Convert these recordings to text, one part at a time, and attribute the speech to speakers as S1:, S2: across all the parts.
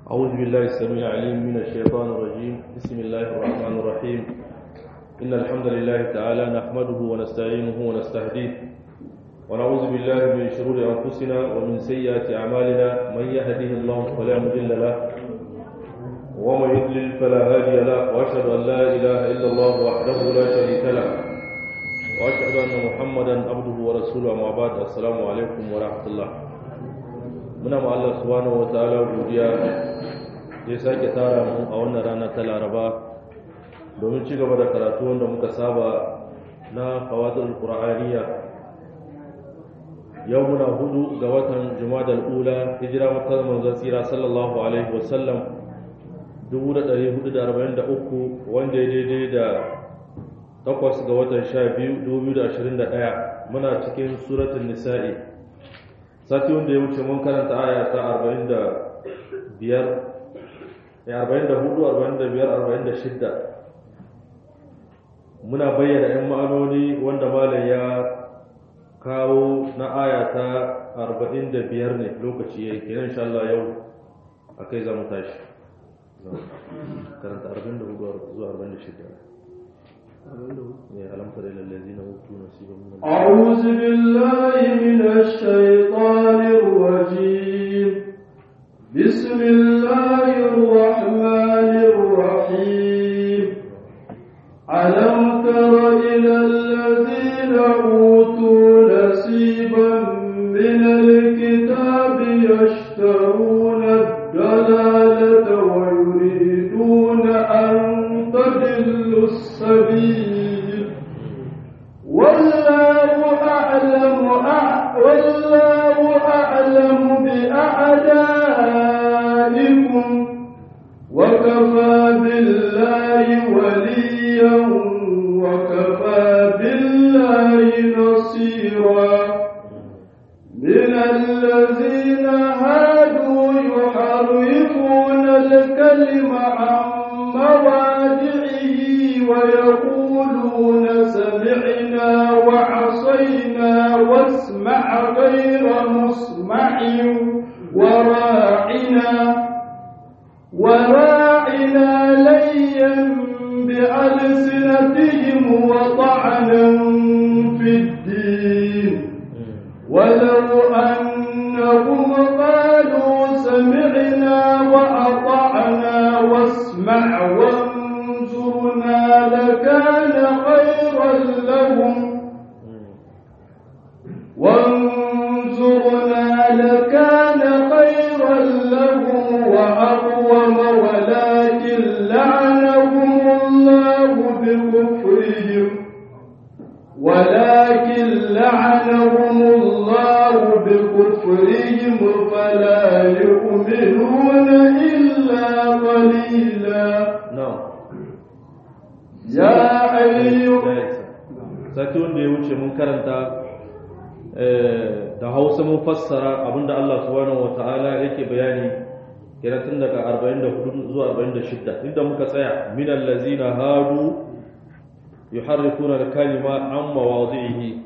S1: أعوذ بالله السميع العليم من الشيطان الرجيم بسم الله الرحمن الرحيم إن الحمد لله تعالى نحمده ونستعينه ونستهديه ونعوذ بالله من شرور أنفسنا ومن سيئات أعمالنا من يهده الله فلا مضل له ومن يضلل فلا هادي له وأشهد أن لا إله إلا الله وحده لا شريك له وأشهد أن محمدا عبده ورسوله أما بعد السلام عليكم ورحمة الله muna ma Allah subhanahu wataala godiya ya sake tara mu a wannan rana ta Laraba domin ci gaba da karatu wanda muka saba na fawadul qur'aniya yau muna hudu ga watan jumadal ula hijira makar manzon sira sallallahu alaihi wasallam 1443 wanda ya daidai da takwas ga watan 12 2021 muna cikin suratul nisa'i sati wanda ya wuce mun karanta aya ta 45 ya 44 45 46 muna bayyana yan ma'anoni wanda malam ya kawo na aya ta 45 ne lokaci yayi kenan insha Allah yau akai za mu tashi karanta 44 zuwa 46 ألم تر إلى الذين أوتوا نصيبا من
S2: أعوذ بالله من الشيطان الرجيم بسم الله الرحمن الرحيم ألم تر إلى الذين أوتوا نصيبا من الكتاب يشترون الضلالة ويريدون أن تضلوا السبيل والله أعلم والله أعلم بأعدائكم وكفى بالله وليا وكفى بالله نصيرا من الذين هادوا يحرفون الكلم عن مواضعه ويقولون سمعنا وعصينا واسمع غير مسمع وراعنا وراعنا ليا بألسنتهم وطعنا في الدين ولو أنهم قالوا سمعنا وأطعنا واسمع وانظرنا لكان خيرا لهم وانظرنا لكان خيرا لهم وأقوم ولكن لعنهم الله بكفرهم ولكن لعنهم الله بكفرهم فلا يؤمنون إلا قليلا
S1: نعم
S2: يا أيها
S1: sati wanda ya wuce mun karanta da hausa mun fassara abinda Allah subhanahu wata'ala yake bayani kenan tun daga 44 zuwa 46 inda muka tsaya min allazina hadu yuharrifuna al-kalima an mawadhihi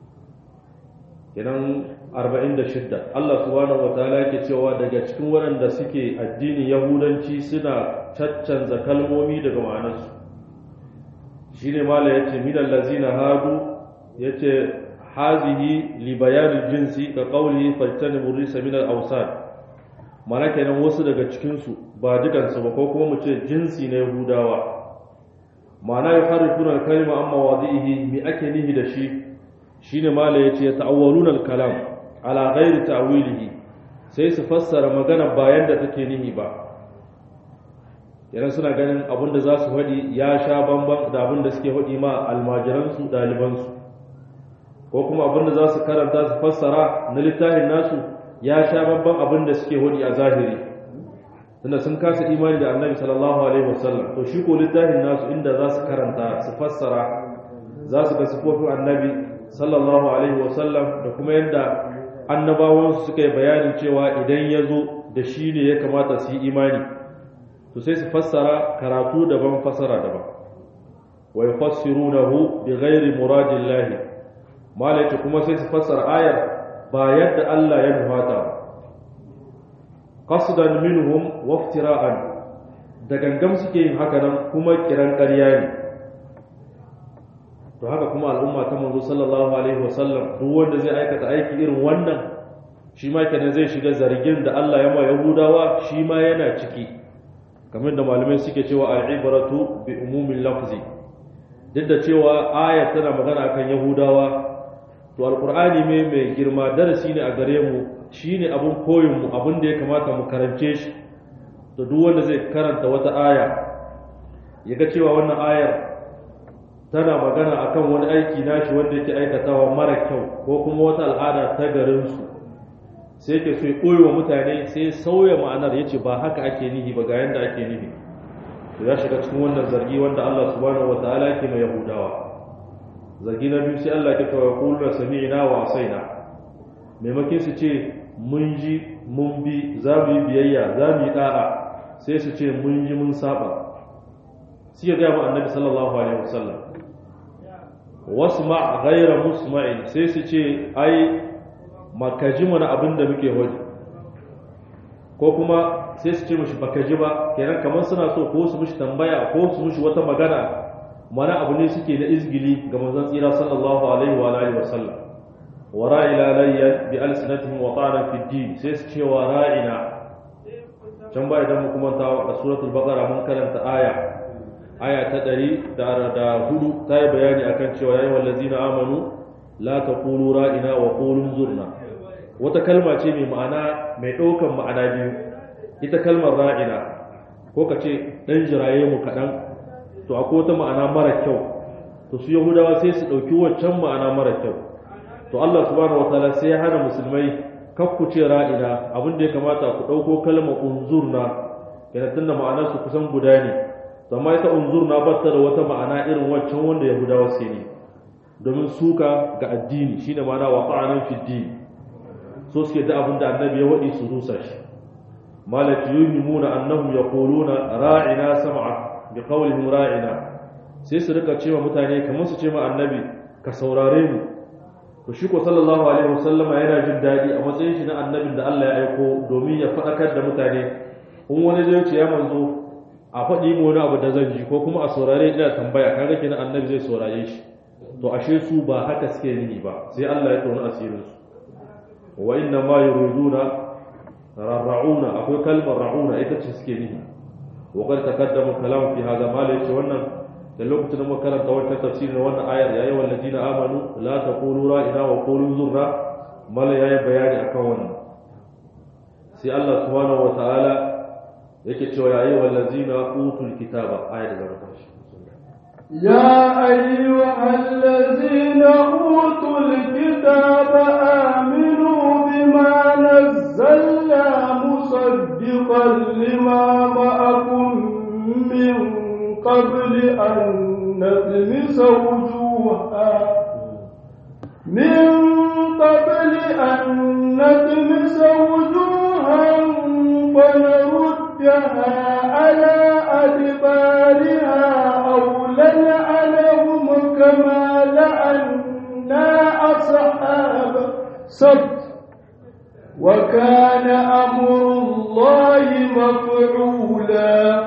S1: kenan 46 Allah subhanahu wata'ala yake cewa daga cikin waɗanda suke addinin yahudanci suna caccanza kalmomi daga ma'anarsu shi ne mala ya ce minan lazina hadu ya ce hazihi li bayanin jinsi ka ƙauli faltani murisa minan ausar mana kenan wasu daga cikinsu ba dukansu ba ko kuma mu ce jinsi na yahudawa mana ya fara tunan kalma amma wadi'ihi mi ake nihi da shi shine mala ya ce ta'awwaluna al-kalam ala ghairi ta'wilihi sai su fassara magana bayan da take nihi ba yana suna ganin abin da za su haɗi ya sha bamban da abin da suke haɗi ma almajiransu ɗalibansu ko kuma abin da za su karanta su fassara na littafin nasu ya sha bamban abin da suke haɗi a zahiri tunda sun kasa imani da annabi sallallahu alaihi wasallam to shi ko littafin nasu inda za su karanta su fassara za su ga sifofin annabi sallallahu alaihi wasallam da kuma yadda annabawansu suka yi bayanin cewa idan ya zo da shi ne ya kamata su yi imani to sai su fassara karatu daban fassara daban wa yufassirunahu bighairi muradillah malaka kuma sai su fassara ayar ba yadda Allah ya nufata qasdan minhum waftira'an da gangam suke yin haka nan kuma kiran ƙarya ne to haka kuma al'umma ta manzo sallallahu alaihi wasallam duk wanda zai aikata aiki irin wannan shi ma kenan zai shiga zargin da Allah ya ma Yahudawa shi ma yana ciki kamar da malamai suke cewa al-ibratu bi umumin lafzi duk da cewa ayat tana magana akan Yahudawa to alqur'ani me mai girma darasi ne a gare mu shine abun koyin mu abun da ya kamata mu karance shi to duk wanda zai karanta wata aya ya ga cewa wannan ayar tana magana akan wani aiki nashi wanda yake aikatawa mara kyau ko kuma wata al'ada ta garinsu sai ke so ya ɓoye wa mutane sai sauya ma'anar ya ce ba haka ake nihi ba ga yadda ake nihi to ya shiga cikin wannan zargi wanda Allah subhanahu wa ta'ala yake mai yahudawa zargi na biyu sai Allah ke tawa kullu sami'na wa asaina maimakin su ce mun ji mun bi za mu yi biyayya za mu yi da'a sai su ce mun ji mun saba sai ya ga annabi sallallahu alaihi wasallam wasma ghayra musma'in sai su ce ai maka ji mana abin da muke waje ko kuma sai su ce mushi baka ji ba kenan kamar suna so ko su mushi tambaya ko su mushi wata magana mana abu ne suke na izgili ga manzon tsira sallallahu alaihi wa alihi wasallam wa ra'ila layya bi alsinatihim wa ta'ana fi din sai su ce wa ra'ina can ba idan mu kuma ta a suratul baqara mun karanta aya aya ta 100 da hudu ta yi bayani akan cewa yayi wallazina amanu la taqulu ra'ina wa qulu zurna wata kalma ce mai ma'ana mai ɗaukan ma'ana biyu ita kalmar ra'ina ko ka ce ɗan jiraye mu kaɗan to akwai wata ma'ana mara kyau to su yahudawa sai su ɗauki waccan ma'ana mara kyau to Allah subhanahu wataala sai ya hana musulmai kakku ce ra'ina abin da ya kamata ku ɗauko kalmar unzurna yana tunda ma'anar su kusan guda ne to amma ita unzurna ba ta da wata ma'ana irin waccan wanda yahudawa sai ne domin suka ga addini shine ma'ana wa ta'anan fi din so suke da abin da annabi ya wadi su rusa shi malaki yuhimuna annahum yaquluna ra'ina sam'a bi qawlihim ra'ina sai su rika cewa mutane kamar su ce ma annabi ka saurare mu to shi ko sallallahu alaihi wasallama yana jin dadi a matsayin shi na annabin da Allah ya aiko domin ya faɗakar da mutane in wani zai ce ya manzo a faɗi mu wani abu da zan ji ko kuma a saurare ina tambaya kaga kenan annabi zai saurare shi to ashe su ba haka suke nihi ba sai Allah ya tona asirin su wa inna ma yuriduna rarrauna akwai kalmar rauna ita ce suke nihi wa qad taqaddama kalam fi hadha ma la wannan da lokacin da muka karanta wannan tafsirin wannan ayar ya yi wallazina amanu la taqulu ra'ina wa qulu zurra mala yayi bayani akan wannan sai Allah subhanahu wa ta'ala yake cewa ya yi wallazina utul kitaba ayar da zama shi
S2: يا أيها الذين أوتوا الكتاب آمنوا بما نزلنا مصدقا لما معكم من قبل أن نطمس وجوها من قبل أن نطمس وجوها فنردها على أدبارها أو لنعنهم كما لعنا أصحاب سبت وكان أمر الله مفعولا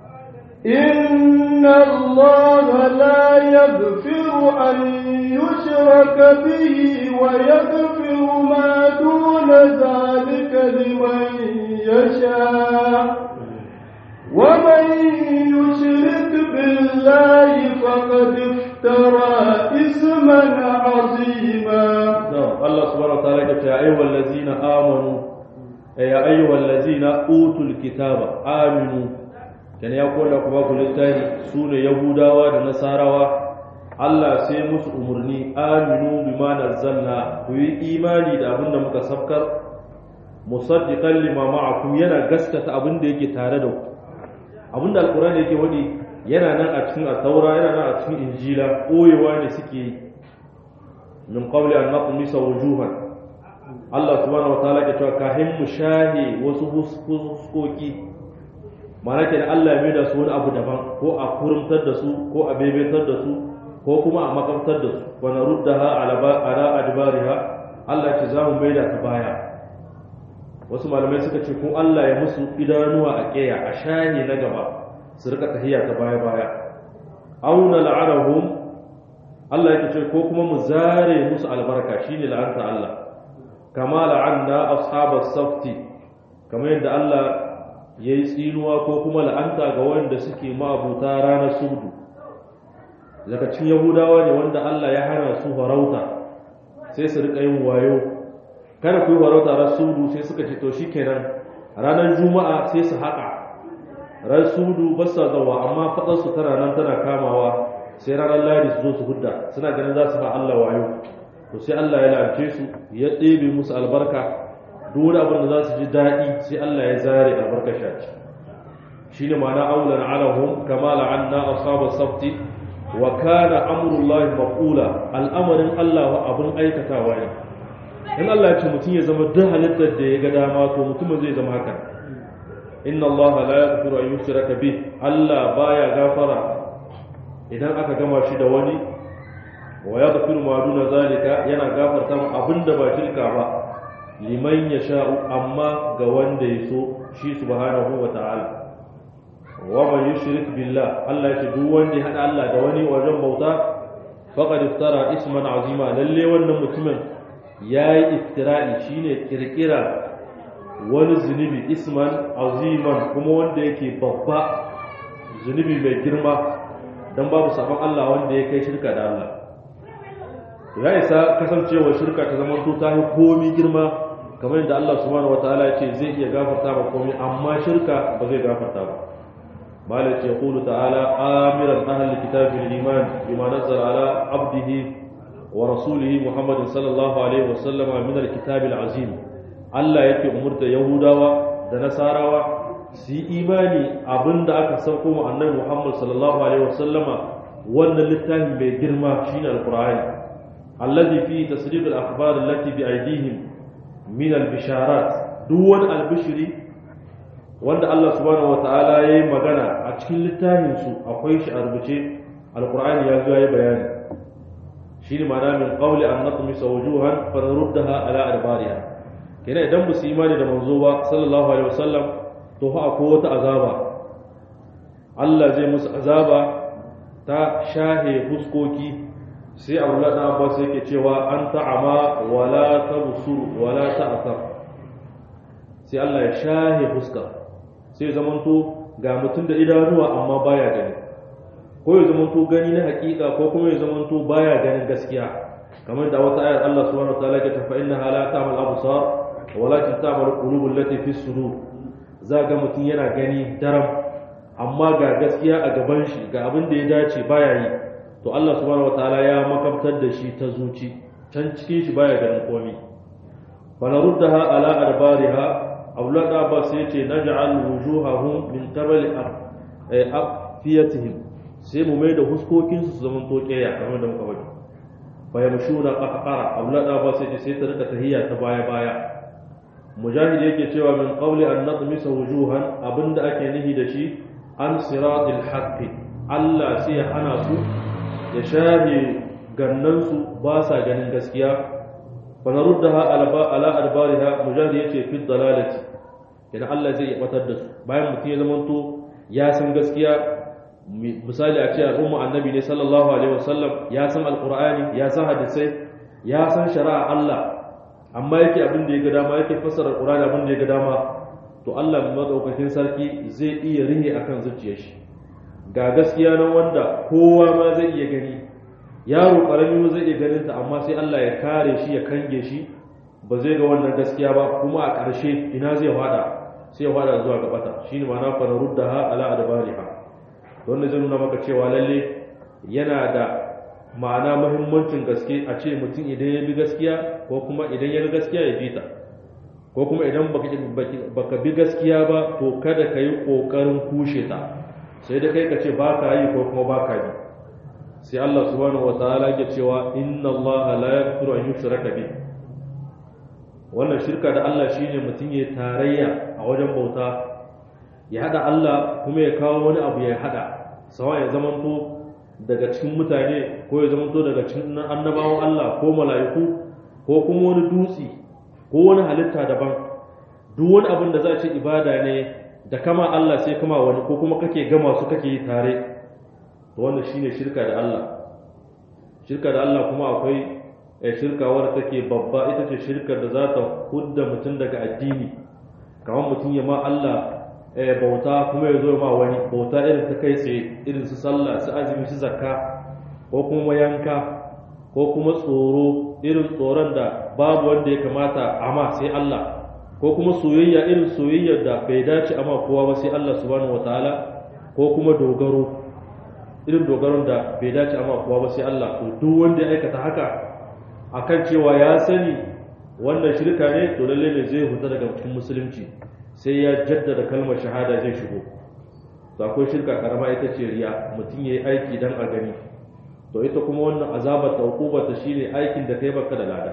S2: إن الله لا يغفر أن يشرك به ويغفر ما دون ذلك لمن يشاء ومن يشرك بالله فقد افترى إثما عظيما
S1: الله سبحانه وتعالى يقول يا أيها الذين آمنوا يا أيها الذين أوتوا الكتاب آمنوا كان يقول لكم أبو للتاني سورة يهودا ونصارى Allah sai musu umarni aminu bima nazzalna ku yi imani da abin da muka sabkar musaddiqan lima ma'akum yana gaskata abin da yake tare da ku abin da alqur'ani yake wadi yana nan a cikin at-taura yana nan a cikin injila koyewa ne suke yi min qabli an naqmisa wujuhan Allah subhanahu wa ta'ala ke cewa kahin mu shahi wasu huskoki ma'ana kenan Allah ya mai da su wani abu daban ko a kurumtar da su ko a bebetar da su ko kuma a makamtar da su wa naruddaha ala ala adbariha Allah ce za mu maida ta baya wasu malamai suka ce ko Allah ya musu idanuwa a ƙeya a shani na gaba su rika tahiya ta baya baya auna la'anahum Allah yake ce ko kuma mu zare musu albarka shine la'anta Allah kama la'anna ashabas safti kamar yadda Allah yayi tsinuwa ko kuma la'anta ga wanda suke ma'abuta ranar sudu daga cikin yahudawa ne wanda Allah ya hana su farauta sai su rika yin wayo kada ku yi farauta ran sudu sai suka ce to shikenan ranar juma'a sai su haƙa ran sudu ba sa zawa amma fadar su tana nan tana kamawa sai ranar ladi su zo su hudda suna ganin za su ba Allah wayo to sai Allah ya la'ance su ya ɗebe musu albarka duk wani abin da za su ji daɗi sai Allah ya zare albarka shaci shine ma'ana aulan alahum kama la'anna ashabas safti wa kana amrullahi maqula al'amarin Allah abun aikatawa ne in Allah ya ce mutum ya zama duk halittar da ya ga dama to mutumin zai zama haka inna Allah la yaghfiru an yushraka bih Allah baya gafara idan aka gama shi da wani wa yaghfiru ma duna zalika yana gafarta mu abinda ba shirka ba liman yasha'u amma ga wanda ya so shi subhanahu wa ta'ala wa man yushrik billah Allah ya ce duk wanda ya hada Allah da wani wajen bauta faqad iftara isman azima lalle wannan mutumin yayi iftira'i shine kirkira wani zunubi isman aziman kuma wanda yake babba zunubi mai girma dan babu sabon Allah wanda ya kai shirka da Allah ya isa kasancewa shirka ta zama to ta yi komi girma kamar yadda Allah subhanahu wataala ya ce zai iya gafarta ba komi amma shirka ba zai gafarta ba مالك يقول تعالى آمرا أهل الكتاب الإيمان بما نزل على عبده ورسوله محمد صلى الله عليه وسلم من الكتاب العظيم الله يكي أمرت يهودا da nasarawa su yi imani abin da aka sauko mu annabi Muhammad sallallahu alaihi wasallama wannan littafin mai girma shine alqur'ani allazi fi tasdiq al-akhbar allati bi aydihim min al-bisharat duk wani albishiri wanda Allah subhanahu wata'ala ya yi magana a cikin littafinsu akwai shi a rubuce alkur'ani ya zo ya yi bayani shi ne mana min qawli an natmi sawjuhan fa naruddaha ala adbariha kenan idan ba su imani da manzo ba sallallahu alaihi wasallam to fa akwai wata azaba Allah zai musu azaba ta shahe fuskoki sai Abdullah dan Abbas yake cewa an ta'ama wala tabsur wala ta'thar sai Allah ya shahe fuska sai zamanto ga mutum da idanuwa amma baya gani ko ya zamanto gani na hakika ko kuma ya zamanto baya ganin gaskiya kamar da wata ayar Allah subhanahu wa ta'ala ke tafa inna la ta'mal absar walakin ta'mal qulubul lati fi sudur za ga mutum yana gani daram amma ga gaskiya a gaban shi ga abin da ya dace baya yi to Allah subhanahu wa ta'ala ya makabtar da shi ta zuci can cikin shi baya ganin komai fa naruddaha ala adbariha abdullah da abbas sai ce na ja'al wujuhahum min qabl afiyatihim sai mu mai da huskokin su zaman tokeya kamar da muka faɗi fa yamshuna qahqara abdullah da abbas sai ce sai ta rika tahiyya ta baya baya mujahid yake cewa min qawli an natmisa wujuhan abinda ake nihi da shi an siratil haqqi Allah sai ya hana su ya shafe gannan su ba sa ganin gaskiya fanaruddaha ala adbariha mujahid yace fi dalalati idan Allah zai batar da su bayan mutum ya zamanto ya san gaskiya misali a ce al'umma annabi ne sallallahu alaihi wasallam ya san alqur'ani ya san hadisai ya san shari'a Allah amma yake abin da ya ga dama yake fassara alqur'ani abin da ya ga dama to Allah madaukakin sarki zai iya rihe akan zuciyar shi ga gaskiya nan wanda kowa ma zai iya gani yaro karami zai iya ganin ta amma sai Allah ya kare shi ya kange shi ba zai ga wannan gaskiya ba kuma a ƙarshe ina zai fada sai ya fada zuwa ga bata shine ma'ana fa naruddaha ala adbariha wannan zai nuna maka cewa lalle yana da ma'ana muhimmancin gaske a ce mutum idan ya bi gaskiya ko kuma idan ya bi gaskiya ya bi ta ko kuma idan baka bi gaskiya ba to kada ka yi ƙoƙarin kushe ta sai da kai ka ce ba ka yi ko kuma ba ka bi sai Allah subhanahu wataala ke cewa inna Allah la yaghfiru an yushraka bi wannan shirka da Allah shine mutum ya tarayya a wajen bauta ya hada Allah kuma ya kawo wani abu ya hada sawa ya zamanto daga cikin mutane ko ya zamanto daga cikin annabawan Allah ko mala'iku ko kuma wani dutse ko wani halitta daban duk wani abin da za a ce ibada ne da kama Allah sai kama wani ko kuma kake gama su kake yi tare to wannan shine shirka da Allah shirka da Allah kuma akwai shirka wadda take babba ita ce shirkar da za ta hudda mutum daga addini kamar mutum ya ma Allah bauta kuma ya zo ma wani bauta irin ta kai tsaye irin su sallah su azumi su zakka ko kuma yanka ko kuma tsoro irin tsoron da babu wanda ya kamata ama sai Allah ko kuma soyayya irin soyayyar da bai dace ama kowa ba sai Allah subhanahu wataala ko kuma dogaro irin dogaron da bai dace ama kowa ba sai Allah to duk wanda ya aikata haka akan cewa ya sani wannan shirka ne to lalle ne zai huta daga cikin musulunci sai ya jaddada kalmar shahada zai shigo to akwai shirka karama ita ce riya mutum yayi aiki dan a gani to ita kuma wannan azabar ta hukubar ta shine aikin da kai baka da lada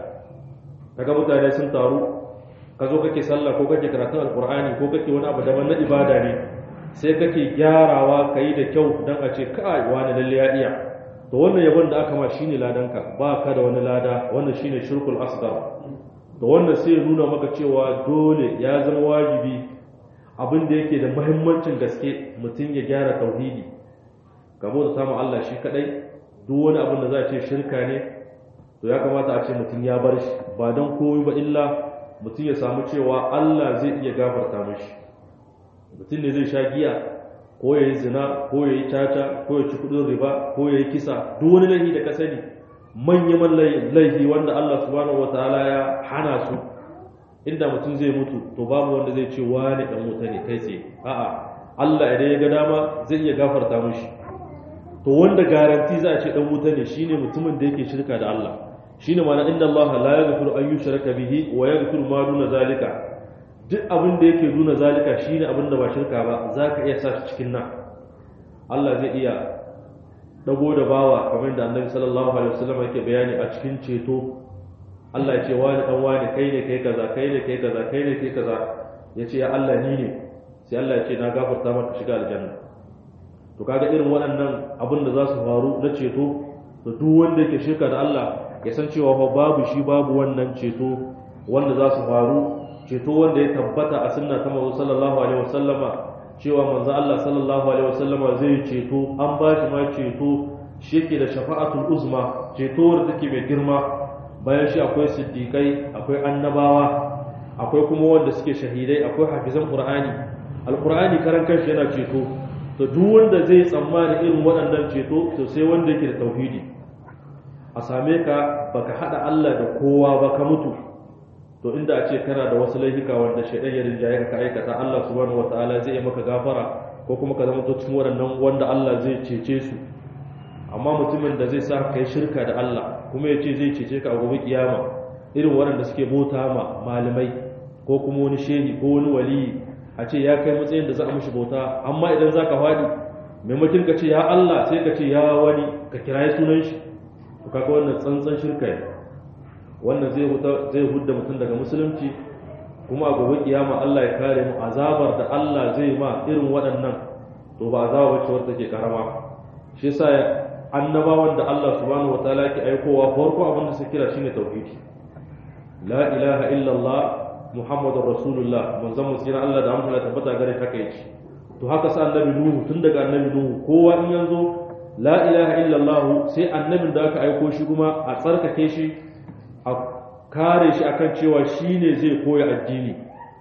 S1: kaga mutane sun taru ka zo kake sallah ko kake karatun alqur'ani ko kake wani abu daban na ibada ne sai kake gyarawa kai da kyau dan a ce kai wani lalle ya iya to wannan yabon da aka ma shine ladanka ba ka da wani lada wannan shine shirkul asghar to wannan sai nuna maka cewa dole ya zama wajibi abin da yake da muhimmancin gaske mutum ya gyara tauhidi gabo da samun Allah shi kadai duk wani abin da za a ce shirka ne to ya kamata a ce mutum ya bar shi ba don koyi ba illa mutum ya samu cewa Allah zai iya gafarta mashi mutum ne zai sha giya ko ya yi zina ko ya yi caca ko ya ci kudin riba ko ya yi kisa duk wani laifi da ka sani manyan laifi wanda Allah subhanahu wataala ya hana su inda mutum zai mutu to babu wanda zai ce wani dan wuta ne kai tsaye a'a Allah idan ya ga dama zai iya gafarta mishi to wanda garanti za a ce dan wuta ne shine mutumin da yake shirka da Allah shine ma'ana inna Allah la yaghfiru an yushraka bihi wa yaghfiru ma duna zalika duk abin da yake duna zalika shine abin da ba shirka ba zaka iya sa shi cikin nan Allah zai iya dago da bawa kamar da Annabi sallallahu alaihi wasallam yake bayani a cikin ceto Allah ya ce wani dan wani kai ne kai kaza kai ne kai kaza kai ne kai kaza ya ce ya Allah ni ne sai Allah ya ce na gafarta maka shiga aljanna to kaga irin waɗannan abin da za su faru na ceto da duk wanda yake shirka da Allah ya san cewa fa babu shi babu wannan ceto wanda za su faru ceto wanda ya tabbata a sunna ta manzo sallallahu alaihi wasallama cewa manzo Allah sallallahu alaihi wasallama zai ceto an ba shi ma ceto shi yake da shafa'atul uzma ceto wanda take mai girma bayan shi akwai siddiqai akwai annabawa akwai kuma wanda suke shahidai akwai hafizan qur'ani alqur'ani karan kanshi yana ceto to duk wanda zai tsammani irin waɗannan ceto to sai wanda yake da tauhidi a same ka baka hada Allah da kowa ba ka mutu to inda a ce kana da wasu laifuka wanda shaidan ya rinjaye ka aikata Allah subhanahu wataala zai yi maka gafara ko kuma ka zama to cikin waɗannan wanda Allah zai cece su amma mutumin da zai sa ka yi shirka da Allah kuma ya ce zai cece ka a gobe kiyama irin waɗanda suke bauta ma malamai ko kuma wani shehi ko wani waliyi a ce ya kai matsayin da za a mishi bauta amma idan za ka faɗi maimakon ka ce ya Allah sai ka ce ya wani ka kirayi sunan shi to kaga wannan tsantsan shirka ne wannan zai zai hudda mutum daga musulunci kuma a gobe kiyama Allah ya kare mu azabar da Allah zai ma irin waɗannan to ba azaba wacce wata take karama shi yasa annabawan da Allah subhanahu wataala ke aikowa farko abin da suke kira shine tauhidi la ilaha illallah muhammadur rasulullah manzon mu tsira Allah da amsa tabbata gare haka yake to haka sa annabi nuhu tun daga annabi nuhu kowa in yanzu la ilaha illallah sai annabin da aka aiko shi kuma a tsarkake shi a kare shi akan cewa shine zai koya addini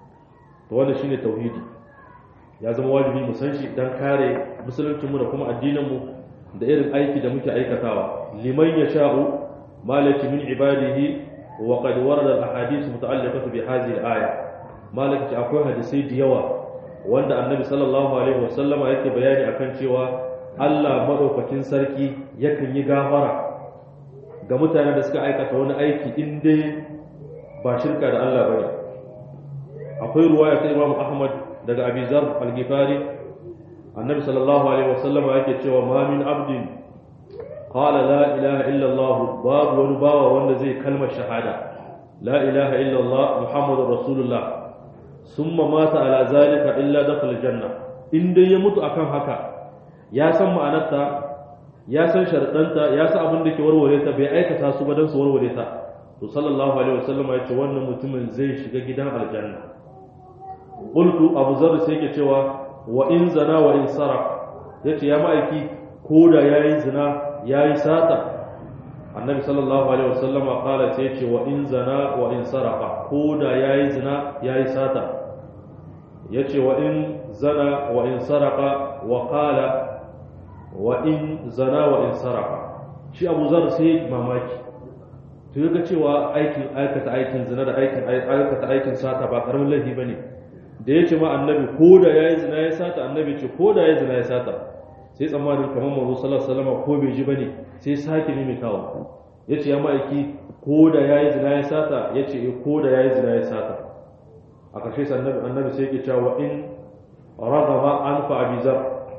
S1: to wannan shine tauhidi ya zama wajibi mu san shi dan kare musulunci mu da kuma addinin mu da irin aiki da muke aikatawa liman yasha'u malaki min ibadihi wa qad warada al-ahadith muta'alliqatu bi hadhihi al-aya malaki akwai hadisi da yawa wanda annabi sallallahu alaihi wasallama yake bayani akan cewa Allah madaukakin sarki yakan yi gafara ga mutanen da suka aikata wani aiki in dai ba shirka da Allah bane akwai ruwaya ta Imam Ahmad daga Abi Zar al-Ghifari annabi sallallahu alaihi wasallam yake cewa ma min abdin qala la ilaha illa Allah babu wani bawa wanda zai kalmar shahada la ilaha illa Allah muhammadur rasulullah summa mata ala zalika illa dakhala janna in dai ya mutu akan haka ya san ma'anarta ya san sharadanta ya san abin da ke warware ta bai aikata su ba dan su warware ta to sallallahu alaihi wasallam ya ce wannan mutumin zai shiga gidan aljanna qultu abu zar sai yake cewa wa in zana wa in sarq yace ya ma'aiki ko da yayi zina yayi sata annabi sallallahu alaihi wasallam qala sai yace wa in zana wa in saraqa ko da yayi zina yayi sata yace wa in zana wa in saraqa wa qala wa in zana wa in saraqa shi abu zar sai mamaki to yaga cewa aikin aikata aikin zina da aikin aikata aikin sata ba karamin laifi bane da yace ma annabi ko da yayi zina ya sata annabi ce ko da yayi zina ya sata sai tsammanin kamar manzo sallallahu alaihi wasallam ko bai ji bane sai sake ne kawo yace ya ma'aiki ko da yayi zina ya sata yace eh ko da yayi zina ya sata a ƙarshe sai annabi annabi sai yake cewa in ragama an fa abizar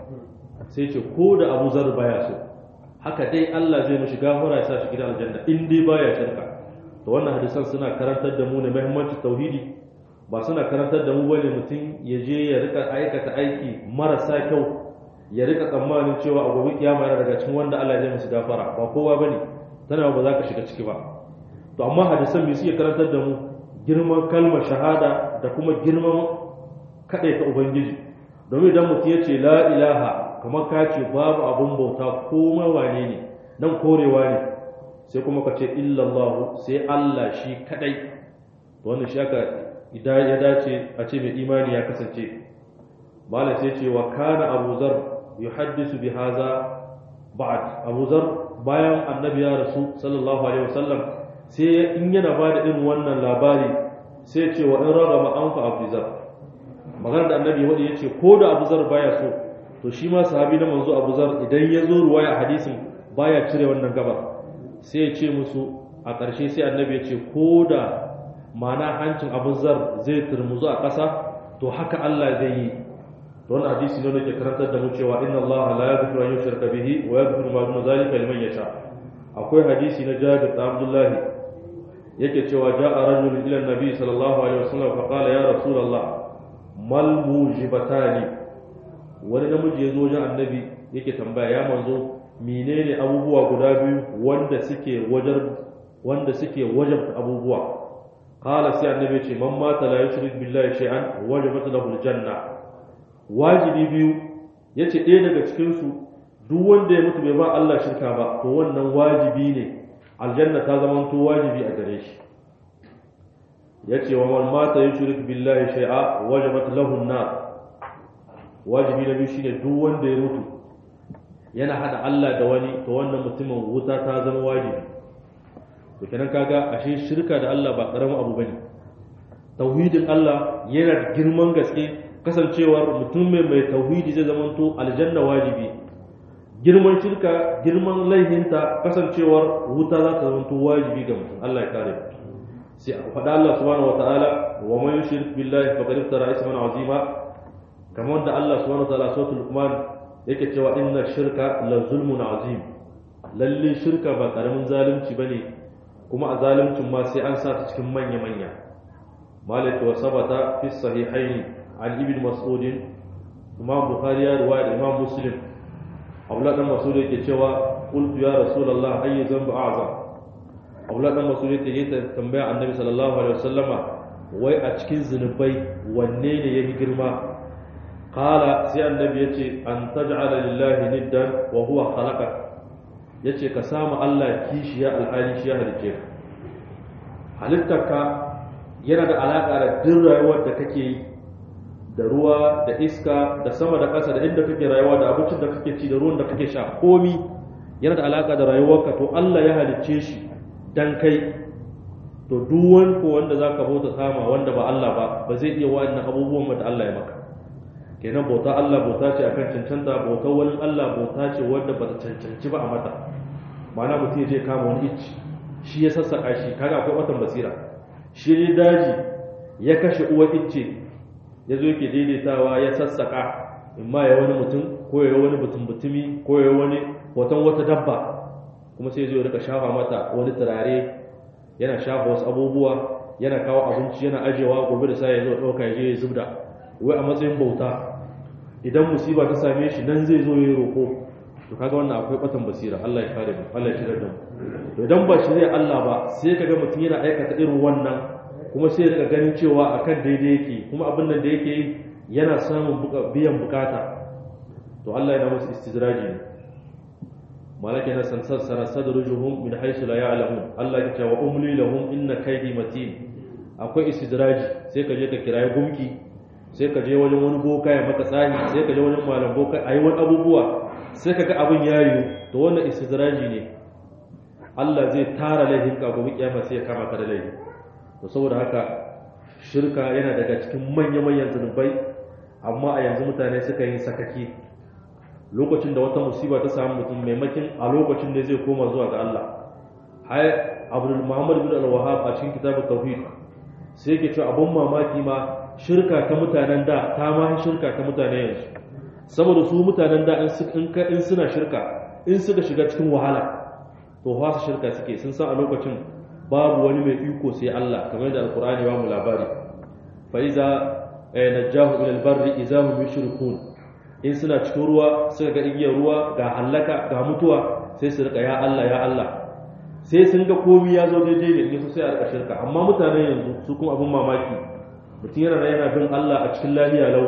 S1: sai ce ko da abu zar baya so haka dai Allah zai mishi gafara ya sa shi gidan aljanna in dai baya shirka to wannan hadisan suna karantar da mu ne muhimmancin tauhidi ba suna karantar da mu bane mutum ya je ya rika aikata aiki marasa kyau ya rika tsammanin cewa a gobe kiyama yana daga cikin wanda Allah zai musu gafara ba kowa bane tana ba za ka shiga ciki ba to amma hadisan me suke karantar da mu girman kalmar shahada da kuma girman kaɗaita ubangiji domin idan mutum ya ce la ilaha kamar ka ce babu abun bauta ko wane ne nan korewa ne sai kuma ka ce illallahu sai Allah shi kadai wannan shi aka idan ya dace a ce mai imani ya kasance malam sai ce wa kana Abu Zar yuhaddisu bi hadha ba'd Abu Zar bayan annabi ya rasu sallallahu alaihi wasallam sai in yana bada irin wannan labari sai ce wa in ragama anfa Abu Zar magana da annabi wanda yace ko da Abu Zar baya so to shi ma sahabi na manzo Abu Zar idan ya zo ruwaya hadisin baya cire wannan gabar sai ya ce musu a ƙarshe sai annabi ya ce ko da mana hancin Abu Zar zai turmuzu a ƙasa to haka Allah zai yi to wannan hadisi ne da ke karantar da mu cewa inna Allah la yaghfiru an yushraka bihi wa yaghfiru ma duna zalika liman yasha akwai hadisi na Jabir da Abdullahi yake cewa ja'a rajulun ila nabi sallallahu alaihi wasallam fa qala ya rasulullah mal mujibatani wani namiji ya zo wajen annabi yake tambaya ya manzo menene abubuwa guda biyu wanda suke wajar wanda suke wajabta abubuwa qala sai annabi ce man mata la yushrik billahi shay'an wajabat lahu aljanna wajibi biyu yace ɗaya daga cikin su duk wanda ya mutu bai ba Allah shirka ba to wannan wajibi ne aljanna ta zama to wajibi a gare shi yace wa man mata yushrik billahi shay'a wajabat lahu an-nar wajibi na biyu shine duk wanda ya mutu yana hada Allah da wani to wannan mutumin wuta ta zama wajibi to kenan kaga ashe shirka da Allah ba karamin abu bane tauhidin Allah yana da girman gaske kasancewar mutum mai mai tauhidi zai zama to aljanna wajibi girman shirka girman laihinta kasancewar wuta za ta zama to wajibi ga mutum Allah ya kare sai faɗa Allah subhanahu wataala wa man yushrik billahi faqad iftara isman azima kamar da Allah subhanahu wataala suratul luqman yake cewa inna shirka la zulmun azim lalle shirka ba karamin zalunci bane kuma a zaluncin ma sai an sa ta cikin manya manya malik wa sabata fi sahihaini an ibn mas'ud imam bukhari ya riwaya imam muslim abdullah dan mas'ud yake cewa qultu ya rasulullah ayyu dhanbu a'zam abdullah dan mas'ud yake tambaya annabi sallallahu alaihi wasallama wai a cikin zunubai wanne ne yafi girma qala sai annabi yace an taj'ala lillahi niddan wa huwa khalaqak yace ka samu Allah kishiya alhali shi ya halice ka halittarka yana da alaka da duk rayuwar da kake yi da ruwa da iska da sama da ƙasa da inda kake rayuwa da abincin da kake ci da ruwan da kake sha komi yana da alaka da rayuwarka to Allah ya halicce shi dan kai to duk wani ko wanda zaka bauta sama wanda ba Allah ba ba zai iya wa'annan abubuwan da Allah ya maka kenan bauta Allah bauta ce akan cancanta bautar wani Allah bauta ce wanda bata cancanci ba a mata ma'ana mutum ya je kama wani icci shi ya sassaka shi kaga akwai watan basira shi ne daji ya kashe uwa icce ya zo yake daidaitawa ya sassaka in ma ya wani mutum ko ya wani mutum mutumi ko ya wani hoton wata dabba kuma sai zo ya rika shafa mata wani turare yana shafa wasu abubuwa yana kawo abinci yana ajewa gobe da sai ya zo ɗauka ya je ya zubda wai a matsayin bauta idan musiba ta same shi nan zai zo ya yi roƙo to kaga wannan akwai batan basira Allah ya kare mu Allah ya shirar da mu to idan ba shirya Allah ba sai kaga mutum yana aikata irin wannan kuma sai daga ganin cewa akan daidai yake kuma abin nan da yake yi yana samun biyan bukata to Allah yana musu istidraji ne malaka na san sassara sadrujuhum min haythu la ya'lamun Allah ya ce wa umli lahum inna kaydi matin akwai istidraji sai ka je ka kirayi gumki sai ka je wajen wani boka ya maka tsari sai ka je wajen malam boka ayi wani abubuwa sai ka ga abin yayi to wannan istidraji ne Allah zai tara laifin ka gobe kiyama sai ya kama ka da laifi to saboda haka shirka yana daga cikin manya-manyan zunubai amma a yanzu mutane suka yi sakaki lokacin da wata musiba ta samu mutum maimakin a lokacin da zai koma zuwa ga Allah hay Abdul Muhammad bin Al-Wahhab a cikin kitabut tauhid sai yake cewa abun mamaki ma shirka ta mutanen da ta ma shirka ta mutane yanzu saboda su mutanen da in suna shirka in suka shiga cikin wahala to fa su shirka suke sun san a lokacin babu wani mai iko sai Allah kamar da alkur'ani ba mu labari fa iza najahu ila albarri idza hum yushrikun in suna cikin ruwa suka ga igiyar ruwa ga halaka ga mutuwa sai su rika ya Allah ya Allah sai sun ga komai ya zo daidai ne sai a rika shirka amma mutanen yanzu su kuma abin mamaki mutum yana yana bin Allah a cikin lahiya lau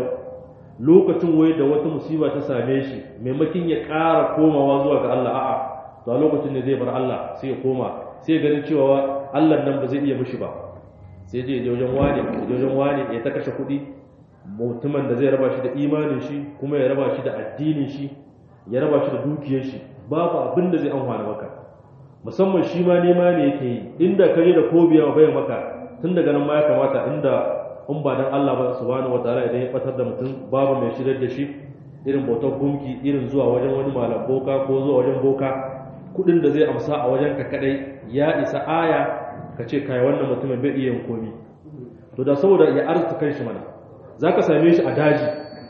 S1: lokacin wai da wata musiba ta same shi maimakin ya ƙara komawa zuwa ga Allah a'a to a lokacin ne zai bar Allah sai ya koma sai ganin cewa Allah nan ba zai iya mishi ba sai je je wajen wani je wajen wani ya ta kashe kuɗi mutumin da zai raba shi da imanin shi kuma ya raba shi da addinin shi ya raba shi da dukiyar shi babu abin da zai amfana maka musamman shi ma nema ne yake yi inda kare da ko biya bai maka tun daga nan ma ya kamata inda in ba dan Allah ba subhanahu wataala idan ya batar da mutum babu mai shirar da shi irin bautar gumki irin zuwa wajen wani malam boka ko zuwa wajen boka kudin da zai amsa a wajen ka kadai ya isa aya ka ce kai wannan mutumin bai iya yin komi to da saboda ya arzuta kanshi mana zaka same shi a daji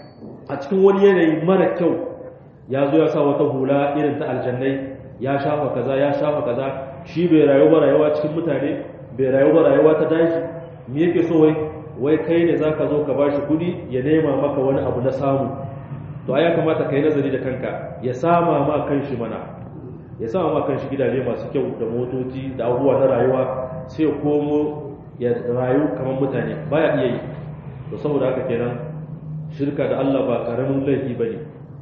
S1: a cikin wani yanayi mara kyau ya zo ya sa wata hula irin ta aljannai ya shafa kaza ya shafa kaza shi bai rayu ba rayuwa cikin mutane bai rayu ba rayuwa ta daji me yake so wai wai kai ne zaka zo ka bashi kudi ya nema maka wani abu na samu to ai ya kamata kai nazari da kanka ya sama ma kanshi mana ya sama ma kanshi gidaje masu kyau da motoci da abubuwa na rayuwa sai komo ya rayu kamar mutane baya iya yi to saboda haka kenan shirka da Allah ba karamin laifi bane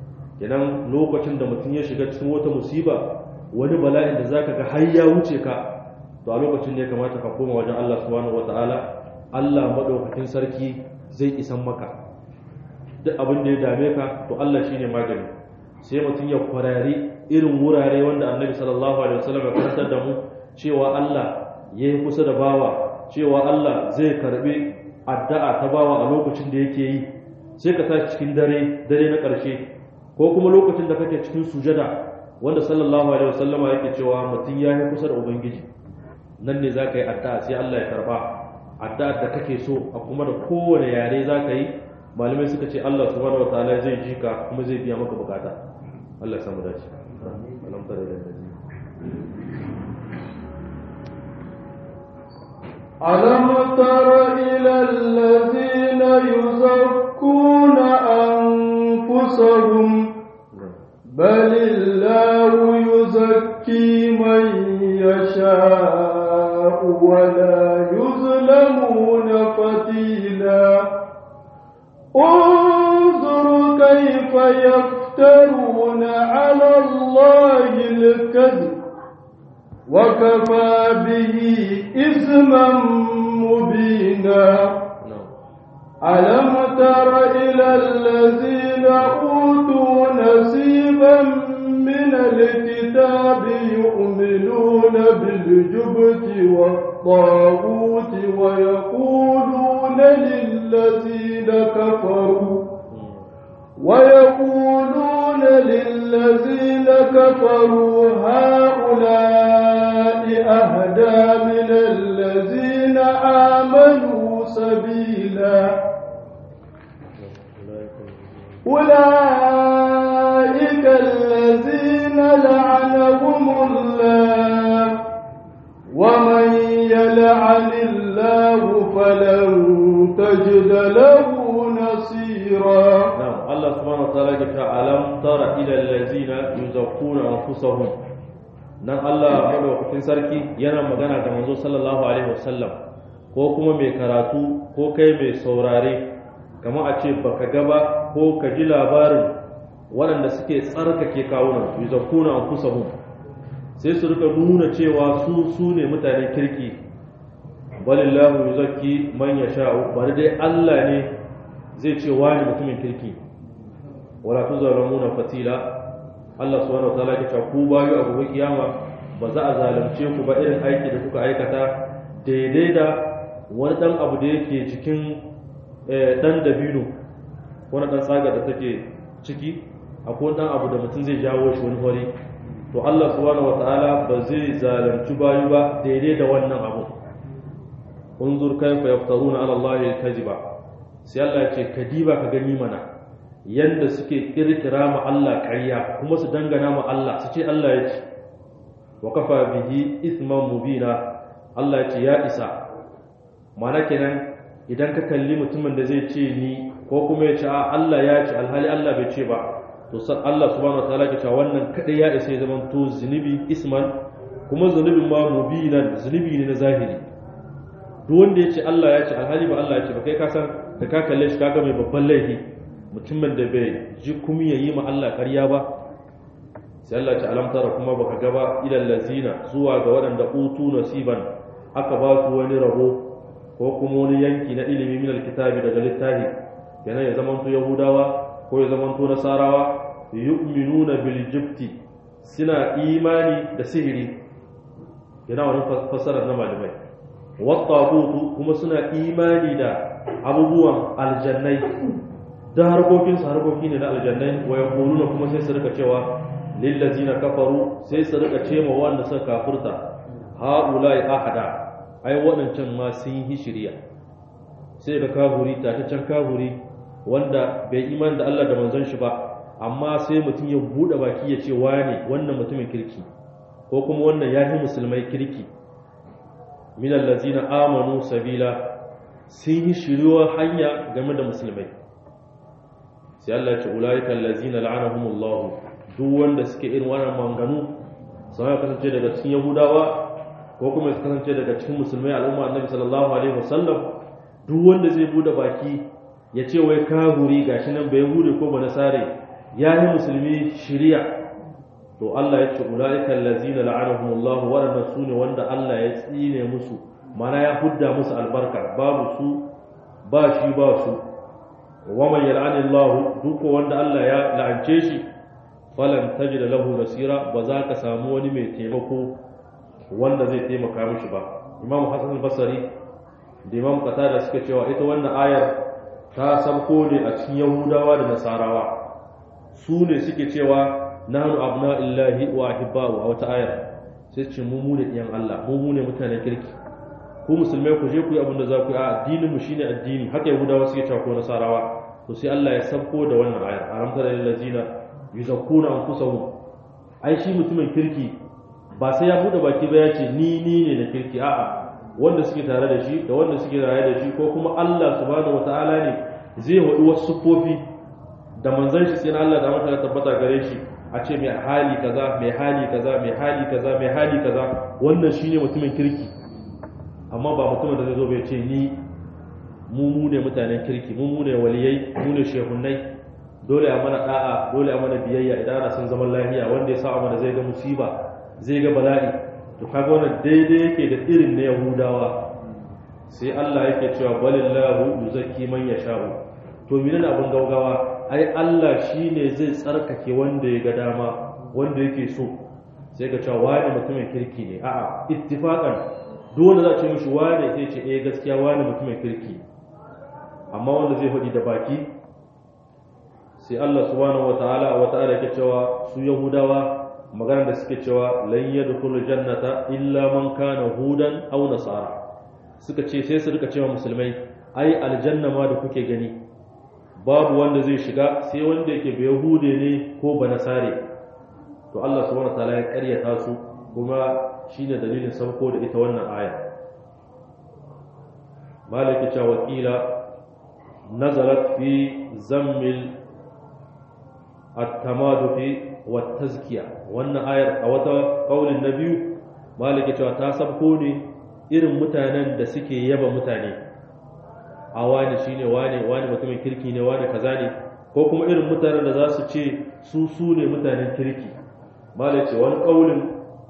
S1: kenan lokacin da mutum ya shiga cikin wata musiba wani bala'in da zaka ga har ya wuce ka to a lokacin ne kamata ka koma wajen Allah subhanahu wataala Allah madaukakin sarki zai isan maka duk abin da ya dame ka to Allah shine magani sai mutum ya kwarari irin wurare wanda Annabi sallallahu alaihi wasallam ya karantar da mu cewa Allah yayi kusa da bawa cewa Allah zai karbi addu'a ta bawa a lokacin da yake yi sai ka tashi cikin dare dare na ƙarshe ko kuma lokacin da kake cikin sujada wanda sallallahu alaihi wasallama yake cewa mutum ya yi kusa da ubangiji nan ne za ka yi addu'a sai Allah ya karba addu'a da kake so a kuma da kowane yare za ka yi malamai suka ce Allah subhanahu wataala zai ji ka kuma zai biya maka bukata Allah ya samu dace alam tare da
S2: ألم تر إلى الذين يزكون أنفسهم بل الله يزكي من يشاء ولا يظلمون فتيلا انظر كيف يفترون على الله الكذب وكفى به إثما مبينا ألم تر إلى الذين أوتوا نصيبا من الكتاب يؤمنون بالجبت والطاغوت ويقولون للذين كفروا ويقولون للذين كفروا هؤلاء أهدى من الذين آمنوا سبيلا أولئك الذين لعنهم الله ومن يلعن الله فلن تجد له نصيرا
S1: نعم الله سبحانه وتعالى يقول ألم تر إلى الذين يزكون أنفسهم nan Allah madaukakin sarki yana magana da manzo sallallahu alaihi wasallam ko kuma mai karatu ko kai mai saurare kama a ce baka gaba ko ka ji labarin waɗanda suke tsarkake kawunan yuzakkuna anfusahum sai su rika nuna cewa su su ne mutanen kirki balillahu yuzakki man yasha'u bari dai Allah ne zai ce wani mutumin kirki wala tuzalamuna fatila Allah subhanahu wa ta'ala ya ce ku bayu a gobe kiyama ba za a zalunce ku ba irin aiki da kuka aikata daidai da wani dan abu da yake cikin dan dabino wani dan tsaga da take ciki akwai dan abu da mutum zai jawo shi wani hori to Allah subhanahu wataala ba zai zalunci bayu ba daidai da wannan abu unzur kayfa yaftaruna ala Allah kaziba sai Allah ya ce kadiba ka gani mana yanda suke kirkira ma Allah ƙarya kuma su dangana ma Allah su ce Allah ya ce wa kafa bihi ithman mubina Allah ya ce ya isa mana kenan idan ka kalli mutumin da zai ce ni ko kuma ya ce a Allah ya ce alhali Allah bai ce ba to san Allah subhanahu wataala ke cewa wannan kadai ya isa ya zama to zunubi isman kuma zunubin ma mubinan zunubi ne na zahiri duk wanda ya ce Allah ya ce alhali ba Allah ya ce ba kai ka san da ka kalle shi kaga mai babban laifi mutumin da bai ji kuma yayi ma Allah ƙarya ba sai Allah ce alam tara kuma baka gaba ilal lazina zuwa ga waɗanda utu nasiban aka ba su wani rabo ko kuma wani yanki na ilimi min alkitabi daga littafi kenan ya zamanto yahudawa ko ya zamanto nasarawa yu'minuna bil jibti suna imani da sihiri yana wani fassarar na malamai wattaqutu kuma suna imani da abubuwan aljannai da harkokin su harkoki ne na aljannai wa yaquluna kuma sai su rika cewa lil ladzina kafaru sai su rika cewa wanda suka kafurta haulai ahada ai waɗancan ma sun yi shirya sai ga kafuri tataccen kafuri wanda bai iman da Allah da manzon shi ba amma sai mutum ya buɗe baki ya ce wane wannan mutumin kirki ko kuma wannan ya yi musulmai kirki min allazina amanu sabila sun yi shiryuwar hanya game da musulmai sai Allah ya ce ulaika allazina la'anahumullahu duk wanda suke irin wannan manganu sun kasance daga cikin yahudawa ko kuma su kasance daga cikin musulmai al'umma annabi sallallahu alaihi wasallam duk wanda zai bude baki ya ce wai kahuri gashi nan bai hude ko ba nasare ya yi musulmi shiriya to Allah ya ce ulaika allazina la'anahumullahu waɗannan su ne wanda Allah ya tsine musu mana ya hudda musu albarka babu su ba shi ba su wa man yal'anillahu duk wanda Allah ya la'ance shi falan tajida lahu nasira ba za ka samu wani mai taimako wanda zai taimaka mishi ba imam hasan al-basri da imam qatada suka cewa ita wannan ayar ta sabko ne a cikin yahudawa da nasarawa su ne suke cewa nahnu abna'illahi wa ahibba'u a wata ayar sai ce mu mu ne ɗiyan Allah mu mu ne mutanen kirki ku musulmai ku je ku yi abin da za ku yi a addinin mu shine addini haka yahudawa suke cewa ko nasarawa to sai Allah ya sabko da wannan ayar aramta lil ladzina yuzakkuna anfusahum ai shi mutumin kirki ba sai ya bude baki ba ya ce ni ni ne na kirki a'a wanda suke tare da shi da wanda suke tare da shi ko kuma Allah subhanahu wataala ne zai wadi wasu sufofi da manzon shi sai Allah da mata tabbata gare shi a ce mai hali kaza mai hali kaza mai hali kaza mai hali kaza wannan shine mutumin kirki amma ba mutumin da zai zo bai ce ni mu mu ne mutanen kirki mu mu ne waliyai mu ne shehunnai dole a mana da'a dole a mana biyayya idan ana son zaman lafiya wanda ya sa mana zai ga musiba zai ga bala'i to kaga wannan daidai yake da irin na yahudawa sai Allah yake cewa balillahu yuzakki man yasha'u to menene abin gaugawa ai Allah shine zai tsarkake wanda ya ga dama wanda yake so sai ka cewa wani mutumin kirki ne a'a ittifaqan duk wanda za ce mishi wani sai ce eh gaskiya wani mutumin kirki amma wanda zai faɗi da baki sai Allah subhanahu wataala a wata ayar yake cewa su yahudawa magana da suke cewa lan yadkhulu jannata illa man kana hudan aw nasara suka ce sai su rika cewa musulmai ai aljanna ma da kuke gani babu wanda zai shiga sai wanda yake bai yahude ne ko ba nasare to Allah subhanahu wataala ya karyata su kuma shine dalilin sauko da ita wannan aya malaki cewa wakila nazalat fi zammil at-tamadufi wa tazkiya wannan ayar a wata kaulin na biyu malaki cewa ta sabko ne irin mutanen da suke yaba mutane a wani shine wani wani mutumin kirki ne wani kaza ne ko kuma irin mutanen da za su ce su su ne mutanen kirki malai ce wani kaulin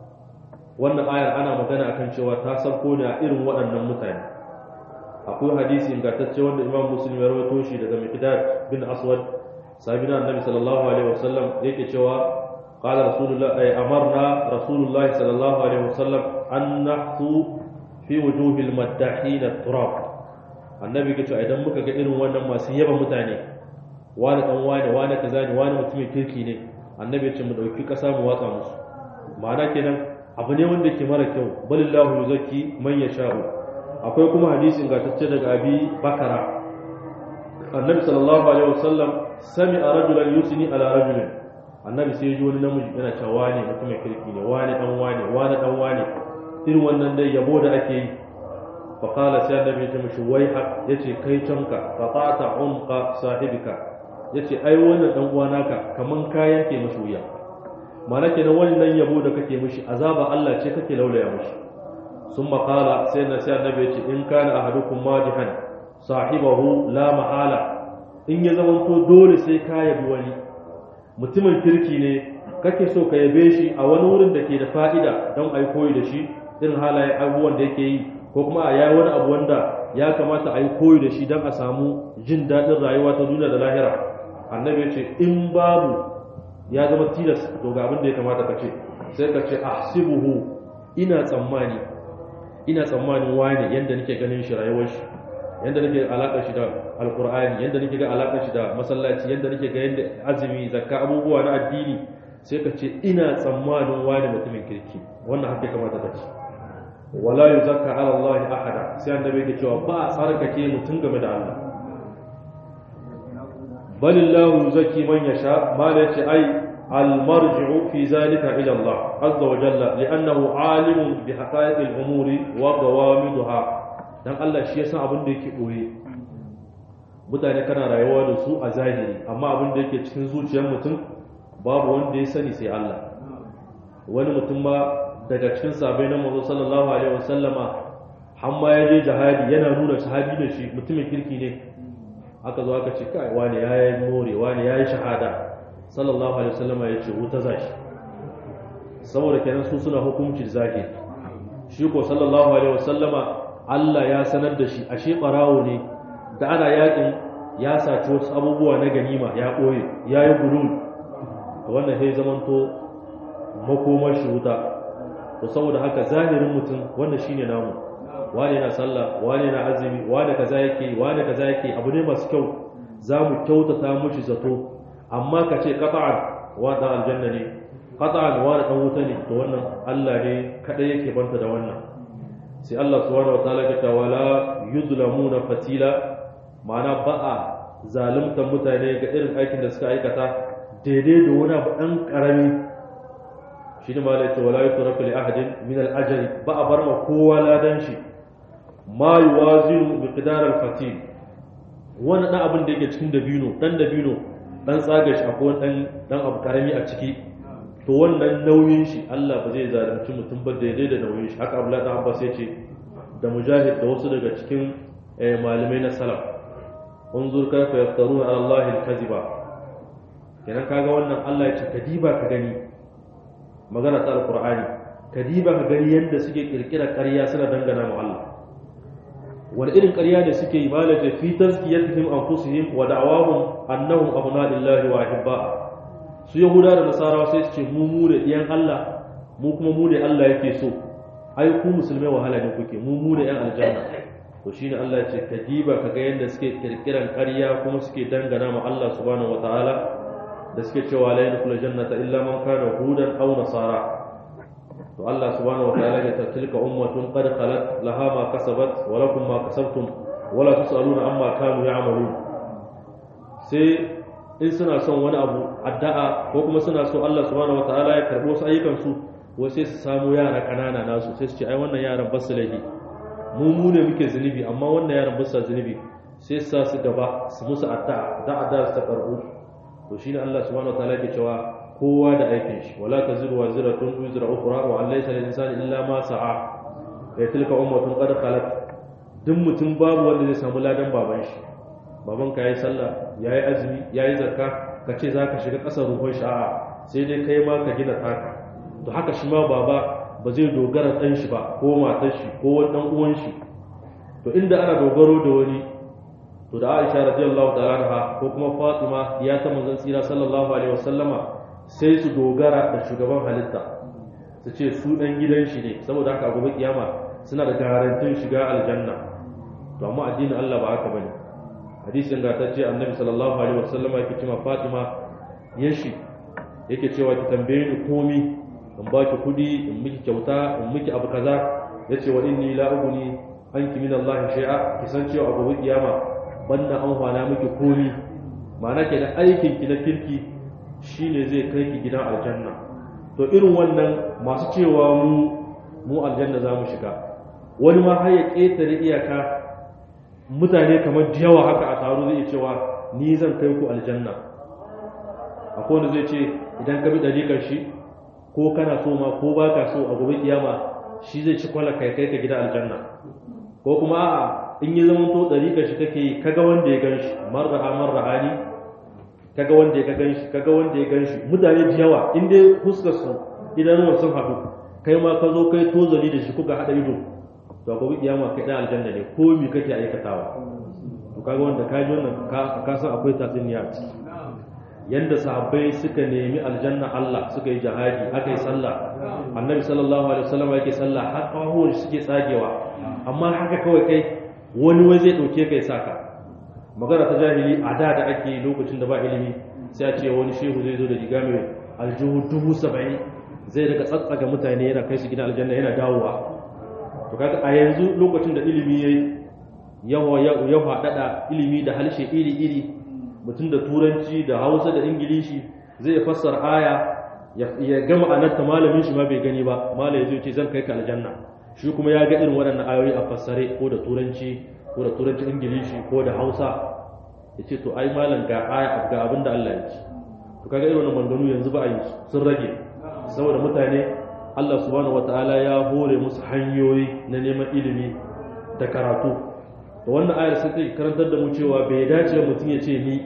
S1: wannan ayar ana magana akan cewa ta sauko ne a irin waɗannan mutane akwai hadisi ingantacce wanda imam muslim ya rawaito shi daga miqdad bin aswad sabina annabi sallallahu alaihi wasallam yake cewa qala rasulullah ay amarna rasulullah sallallahu alaihi wasallam an nahsu fi wujuhil maddahin turab annabi yake cewa idan muka ga irin wannan masu yaba mutane wani dan wani wani kaza ne wani mutumin kirki ne annabi ya ce mu dauki kasa mu watsa musu ma'ana kenan abu ne wanda ke mara kyau balillahu yuzakki man yasha'u akwai kuma hadisin gatacce daga abi bakara annabi sallallahu alaihi wasallam sami a rajulan yusini ala rajulin annabi sai ji wani namiji yana cewa wane mutumin kirki ne wane dan wane wane dan wane irin wannan dai yabo da ake yi fa qala sai annabi ya mishi wai hak yace kai canka fa ta'ata unqa sahibika yace ai wannan dan uwa naka kaman kayan ke mishi wuya ma'ana kenan wannan yabo da kake mishi azaba Allah ce kake laulaya mishi ثم قال سيدنا سيدنا النبي إن كان أحدكم ماجحا صاحبه لا محالة in ya zamanto dole sai ka yabi wani mutumin kirki ne kake so ka yabe shi a wani wurin da ke da fa'ida don ai koyi da shi irin halayen abubuwan da yake yi ko kuma a yayi wani abu wanda ya kamata a yi koyi da shi don a samu jin daɗin rayuwa ta duniya da lahira annabi ya ce in babu ya zama tilas to ga abin da ya kamata ka ce sai ka ce ahsibuhu ina tsammani ina tsammanin wane yadda nake ganin shi rayuwar shi yadda nake alaƙa shi da alƙur'ani yadda nake ga alaƙa shi da masallaci yadda nake ga yadda azumi zakka abubuwa na addini sai ka ce ina tsammanin wane mutumin kirki wannan haka kamata ka ce wala yuzakka ala Allah ahada sai annabi yake cewa ba a tsarkake mutum game da Allah balillahu yuzakki man yasha ma la yace ai المرجع في ذلك إلى الله عز وجل لأنه عالم بحقائق الأمور وقوامدها dan Allah shi yasa abin da yake boye mutane kana rayuwa da su a zahiri amma abin da yake cikin zuciyar mutum babu wanda ya sani sai Allah wani mutum ma daga cikin sabai na manzo sallallahu alaihi wasallama har ma ya je jihadi yana nuna sahabi da shi mutumin kirki ne aka zo aka ce kai wani yayi more wani yayi shahada sallallahu alaihi wasallama ya ce wuta zashi saboda kenan su suna hukuncin zahiri shi ko sallallahu alaihi wasallama Allah ya sanar da shi ashe barawo ne da ana yakin ya saci wasu abubuwa na ganima ya ɓoye ya yi gulul to wannan sai zamanto makomar shi wuta to saboda haka zahirin mutum wannan shine namu wane na sallah wane na azumi wane kaza yake wane kaza yake abu ne masu kyau za mu kyautata mushi zato amma ka ce qat'an wa da aljanna ne qat'an wa da wuta ne to wannan Allah ne kada yake banta da wannan sai Allah subhanahu wataala ya ce wala yuzlamuna fatila ma'ana ba a zaluntar mutane ga irin aikin da suka aikata daidai da wani abu ɗan ƙarami shi ne ma da ce wala yutraku li ahadin min al ba a bar ma kowa ladan shi ma yuwazinu miqdar al-fatil wani ɗan abin da yake cikin dabino ɗan dabino ɗan tsaga shi akwai ɗan ɗan abu ƙarami a ciki to wannan nauyin shi Allah ba zai zalunci mutum ba daidai da nauyin shi haka Abdullahi dan Abbas ya ce da mujahid da wasu daga cikin malamai na salaf unzur kaifa yaftaruna ala Allah al-kadhiba kenan kaga wannan Allah ya ce kadiba ka gani magana ta alqur'ani kadiba ka gani yanda suke kirkira ƙarya suna dangana ma Allah wani irin ƙarya ne suke yi malaka fi tazkiyatihim anfusihim wa da'awahum annahum abna'ullahi wa ahibba su yahuda da nasarawa sai su ce mu mu da iyan Allah mu kuma mu ne Allah yake so ai ku musulmai wahala ne kuke mu mu ne yan aljanna to shine Allah ya ce ka diba ka ga yadda suke kirkiran ƙarya kuma suke dangana ma Allah subhanahu wataala da suke cewa la yadkhulu jannata illa man kana hudan aw nasara to Allah subhanahu wataala ya ce tilka ummatun qad khalat laha ma kasabat wa lakum ma kasabtum wa la tusaluna amma kanu ya'malun sai in suna son wani abu addu'a ko kuma suna so Allah subhanahu wataala ya karbo su ayyukan su wai sai su samu yara kanana nasu sai su ce ai wannan yaran basu laifi mu mu ne muke zunubi amma wannan yaran ba su zunubi sai su sa su gaba su musu addu'a da addu'a su ta karbu to shine Allah subhanahu wataala ke cewa kowa da aikin shi wala taziru waziratun wizra ukhra wa an laysa lil insani illa ma sa'a ya tilka ummatun qad khalat duk mutum babu wanda zai samu ladan baban shi baban ka yayi sallah yayi azumi yayi zakka ka ce zaka shiga kasar ruhun sha'a sai dai kai ma ka gina taka to haka shi ma baba ba zai dogara dan shi ba ko matar shi ko wani dan uwan shi to inda ana dogaro da wani to da Aisha radiyallahu ta'ala anha ko kuma Fatima ya ta manzon tsira sallallahu alaihi wasallama sai su dogara da shugaban halitta su ce su dan gidan shi ne saboda haka gobe kiyama suna da garantin shiga aljanna to amma addinin Allah ba haka bane hadisin ga ta ce annabi sallallahu alaihi wasallama yake cewa Fatima yashi yake cewa ki tambaye ni komi in ba ki kudi in miki kyauta in miki abu kaza yace wa inni la uguni anki min Allah shay'a ki san cewa a gobe kiyama banda an hwana miki komi ma'ana ke da aikin ki na kirki shine zai kai ki gidan aljanna to irin wannan masu cewa mu mu aljanna za mu shiga wani ma har ya ƙetare iyaka mutane kamar yawa haka a taro zai cewa ni zan kai ku aljanna akwai wanda zai ce idan ka bi ɗariƙar shi ko kana so ma ko ba ka so a gobe kiyama shi zai ci kwala kai kai ka gida aljanna ko kuma a'a in yi zaman to ɗariƙar shi kake yi kaga wanda ya gan shi marra'a marra'ani kaga wanda ya gan shi kaga wanda ya gan shi mutane da yawa in dai fuskar su idanuwan sun haɗu kai ma ka zo kai tozali da shi kuka haɗa ido to gobe kiyama kai dan aljanna ne ko mi kake aikatawa to kaga wanda ka ji wannan ka san akwai tatsuniya a ciki yanda sahabbai suka nemi aljanna Allah suka yi jihadi aka yi sallah annabi sallallahu alaihi wasallam yake sallah har kawai suke tsagewa amma haka kawai kai wani wai zai dauke kai saka magana ta jahili a da da ake lokacin da ba ilimi sai a ce wani shehu zai zo da riga mai aljihu dubu saba'in zai daga tsatsaga mutane yana kai su gidan aljanna yana dawowa to kaga a yanzu lokacin da ilimi yayi yawa ya faɗaɗa ilimi da harshe iri-iri mutum da turanci da hausa da ingilishi zai fassara aya ya gama anarta malamin shi ma bai gani ba malam ya zo ce zan kai ka aljanna shi kuma ya ga irin waɗannan ayoyi a fassare ko da turanci ko da turanci ingilishi ko da hausa ya ce to ai malam ga aya ga abin da Allah ya ce to kaga irin wannan maganganu yanzu ba a yi sun rage saboda mutane Allah subhanahu wataala ya hore musu hanyoyi na neman ilimi da karatu da wannan ayar sai ta karantar da mu cewa bai dace mutum ya ce ni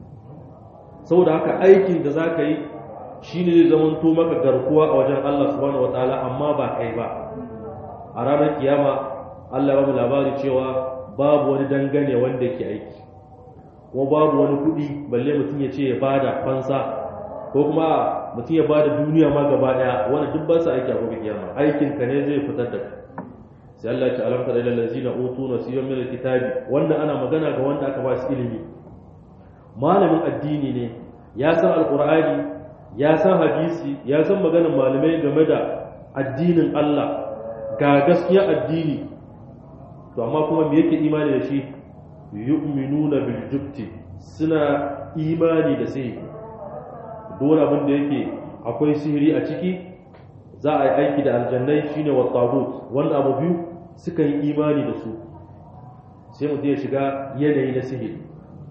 S1: saboda haka aikin da za ka yi shi ne zai zamanto maka garkuwa a wajen Allah subhanahu wataala amma ba kai ba a ranar kiyama Allah ya ba mu labari cewa babu wani dangane wanda yake aiki kuma babu wani kuɗi balle mutum ya ce ya bada fansa ko kuma mutum ya bada duniya ma gaba daya wanda duk ba su aiki a gobe kiyama aikin ka ne zai fitar da sai Allah ya ce alam tara ilal ladzina utu nasiban min alkitabi wannan ana magana ga wanda aka ba su ilimi malamin addini ne ya san alqur'ani ya san hadisi ya san maganar malamai game da addinin Allah ga gaskiya addini to amma kuma me yake imani da shi yu'minuna bil jubti suna imani da sihiri dole abin da yake akwai sihiri a ciki za a yi aiki da aljannai shine wa tagut wanda abu biyu suka yi imani da su sai mutum ya shiga yanayi na sihiri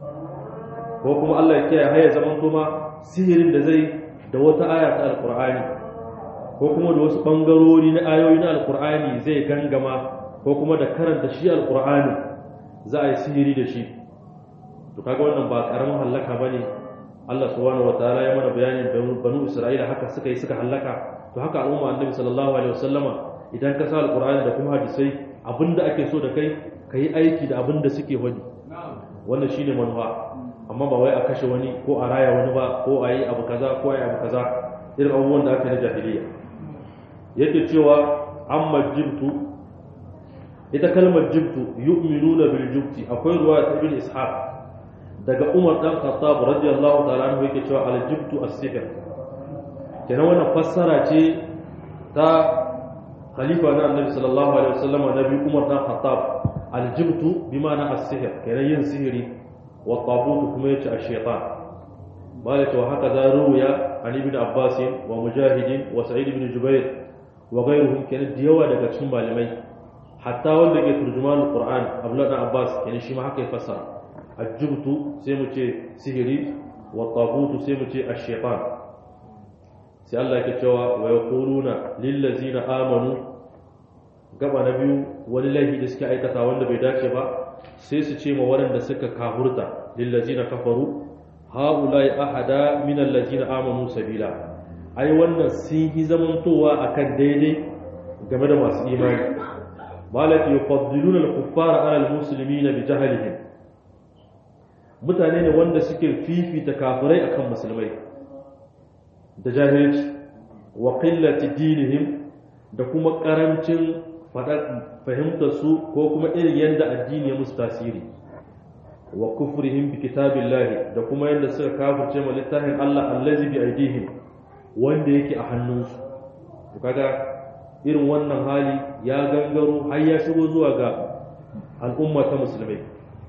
S1: ko kuma Allah ya kiyaye haya zaman kuma sihirin da zai da wata aya ta alqur'ani ko kuma da wasu bangarori na ayoyi na alqur'ani zai gangama ko kuma da karanta shi alqur'ani za a yi sihiri da shi to kaga wannan ba karamin hallaka bane Allah subhanahu wataala ya mana bayanin banu Isra'ila haka suka yi suka hallaka to haka al'umma annabi sallallahu alaihi wasallama idan ka sa alqur'ani da kuma hadisai abinda ake so da kai kai aiki da abinda suke wani wannan shine manufa amma ba wai a kashe wani ko a raya wani ba ko a yi abu kaza ko a yi abu kaza irin abubuwan da aka yi na jahiliya yake cewa amma jibtu ita kalmar jibtu yu'minuna bil jibti akwai ruwa ta ibn ishaq daga umar dan khattab radiyallahu ta'ala anhu yake cewa al jibtu as-sihr kenan wannan fassara ce ta khalifa na annabi sallallahu alaihi wasallam nabi umar dan khattab al jibtu bi ma'ana as-sihr kenan yin sihiri wa tabut kuma yace ash-shaytan malaka wa haka za ruya an ibn abbas wa mujahid wa sa'id ibn jubair wa ghayruhum kenan da yawa daga cikin malamai hatta wanda ke turjuman alquran abdullah dan abbas kenan shi ma haka ya fassara ajibtu sai mu ce sihiri wa tagutu sai mu ce ash-shaytan sai Allah yake cewa wa yaquluna lil ladzina amanu gaba na biyu wani laifi da suke aikata wanda bai dace ba sai su ce ma waɗanda suka kahurta lillazina kafaru haulai ahada min allazina amanu sabila ai wannan sun yi zamantowa akan daidai game da masu imani malaki yufaddiluna al-kuffara ala al-muslimina bi jahlihim mutane ne wanda suke fifita kafirai akan musulmai da jahilci wa qillati dinihim da kuma karancin fahimtar su ko kuma irin yadda addini ya musu tasiri wa kufrihim bi kitabillahi da kuma yadda suka kafirce ma littafin Allah allazi bi aidihim wanda yake a hannunsu to kaga irin wannan hali ya gangaro har ya shigo zuwa ga al'umma ta musulmai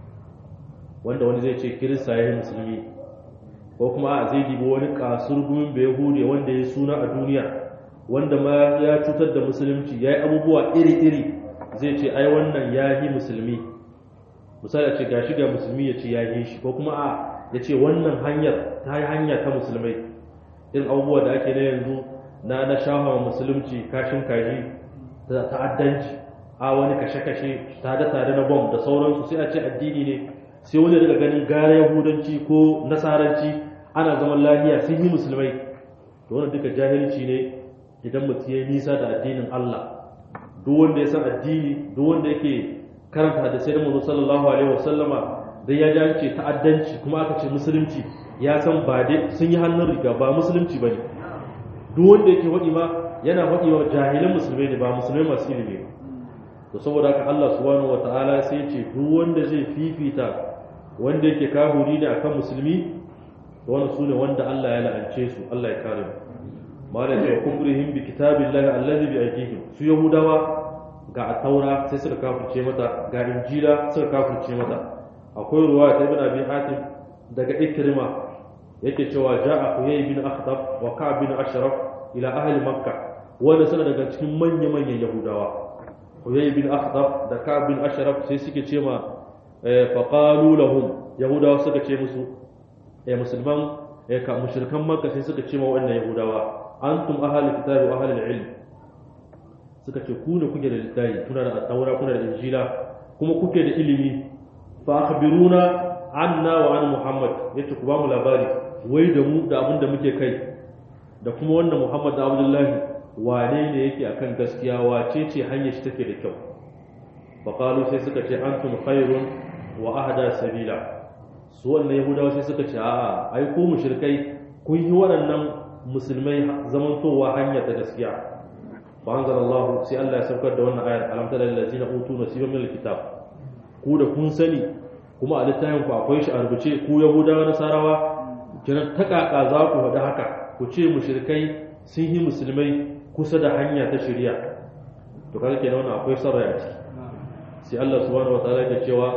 S1: wanda wani zai ce kirista ya yi musulmi ko kuma a zai dibi wani kasur gumin bai hude wanda ya suna a duniya wanda ma ya cutar da musulunci ya yi abubuwa iri-iri zai ce ai wannan ya yi musulmi misali a ce gashi ga musulmi ya ce ya yi shi ko kuma a ya ce wannan hanyar ta yi hanya ta musulmai irin abubuwa da ake na yanzu na na shafa musulunci kashin kaji ta'addanci a wani kashe-kashe tare-tare na bom da sauransu sai a ce addini ne sai wani daga ganin gara yahudanci ko nasaranci ana zaman lafiya sun yi musulmai to wannan duka jahilci ne idan mutum ya nisa da addinin Allah duk wanda ya san addini duk wanda yake karanta hadisai da manzo sallallahu alaihi wasallama dan ya ji an ce ta'addanci kuma aka ce musulunci ya san ba dai sun yi hannun riga ba musulunci bane duk wanda yake wadi ma yana wadi wa jahilan musulmai ne ba musulmai masu ilimi ba to saboda haka Allah subhanahu wataala sai ya ce duk wanda zai fifita wanda yake kahuri ne akan musulmi to wannan sune wanda Allah ya la'ance su Allah ya kare mu malam ya kufrihim bi kitabillahi allazi bi aydihim su yahudawa ga taura sai suka kafirce mata ga injila suka kafirce mata akwai ruwa ta ibn abi hatim daga ikrima yake cewa ja'a huyay bin akhtab wa ka'b bin ashraf ila ahli makkah wanda suna daga cikin manya manyan yahudawa huyay bin akhtab da ka'b bin ashraf sai suke ce ma fa qalu lahum yahudawa suka ce musu eh musulman eh ka mushrikan makka sai suka ce ma wannan yahudawa antum ahlul kitabi wa ahlul ilm suka ce ku ne kuke da littafi kuna da taura kuna da injila kuma kuke da ilimi fa akhbiruna anna wa an muhammad yace ku ba mu labari wai da mu da abin da muke kai da kuma wannan muhammad da abdullahi wane ne yake akan gaskiya wace ce hanyar shi take da kyau fa qalu sai suka ce antum khairun wa ahda sabila su wannan yahudawa sai suka ce a'a ai ku mushrikai kun yi waɗannan musulmai zamantowa hanya ta gaskiya fa anzalallahu sai Allah ya saukar da wannan ayar alam tara allazina utu nasiban min alkitab ku da kun sani kuma a littafin ku akwai shi a rubuce ku yahudawa nasarawa kiran takaka za ku faɗi haka ku ce mushrikai sun yi musulmai kusa da hanya ta shari'a to kaga kenan wannan akwai sarrai a ciki sai Allah subhanahu wataala ya cewa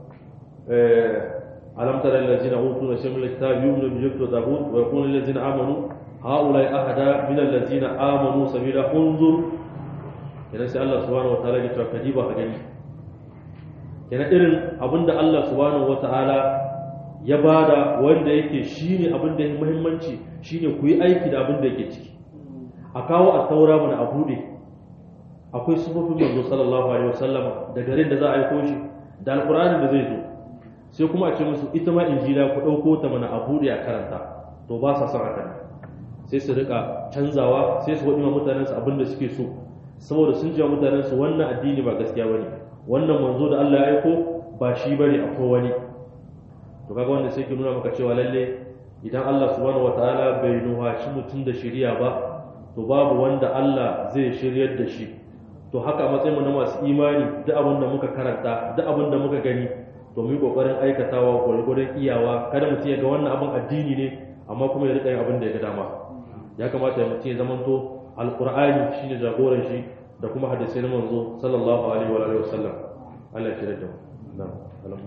S1: alam tara allazina utu nasiban min alkitab yu'minu bi jibti wa zabur wa yaqulu allazina amanu هؤلاء أهدى من الذين آمنوا سبيلا انظر kenan sai Allah subhanahu wataala ya ce ka diba ka gani kenan irin abinda Allah subhanahu wataala ya bada wanda yake shine abinda yake muhimmanci shine ku yi aiki da abinda yake ciki a kawo a taura mana a bude akwai sufofin manzo sallallahu alaihi wasallam da garin da za a aiko shi da alqur'ani da zai zo sai kuma a ce musu ita ma injila ku dauko ta mana a bude a karanta to ba sa son haka sai su rika canzawa sai su waɗi mutanen su abin da suke so saboda sun ji mutanen su wannan addini ba gaskiya bane wannan manzo da Allah ya aiko ba shi bane akwai wani to kaga wanda sai ke nuna maka cewa lalle idan Allah subhanahu wataala bai nuhaci mutum da shari'a ba to babu wanda Allah zai shiryar da shi to haka a matsayin mu na masu imani duk abin da muka karanta duk abin da muka gani to mu yi kokarin aikatawa gwargwadon iyawa kada mutum ya ga wannan abin addini ne amma kuma ya rika yin abin da ya ga dama ya kamata mutum ya zamanto alqur'ani shine jagoran shi da kuma hadisai na manzo sallallahu alaihi wa alihi wasallam Allah ya da na'am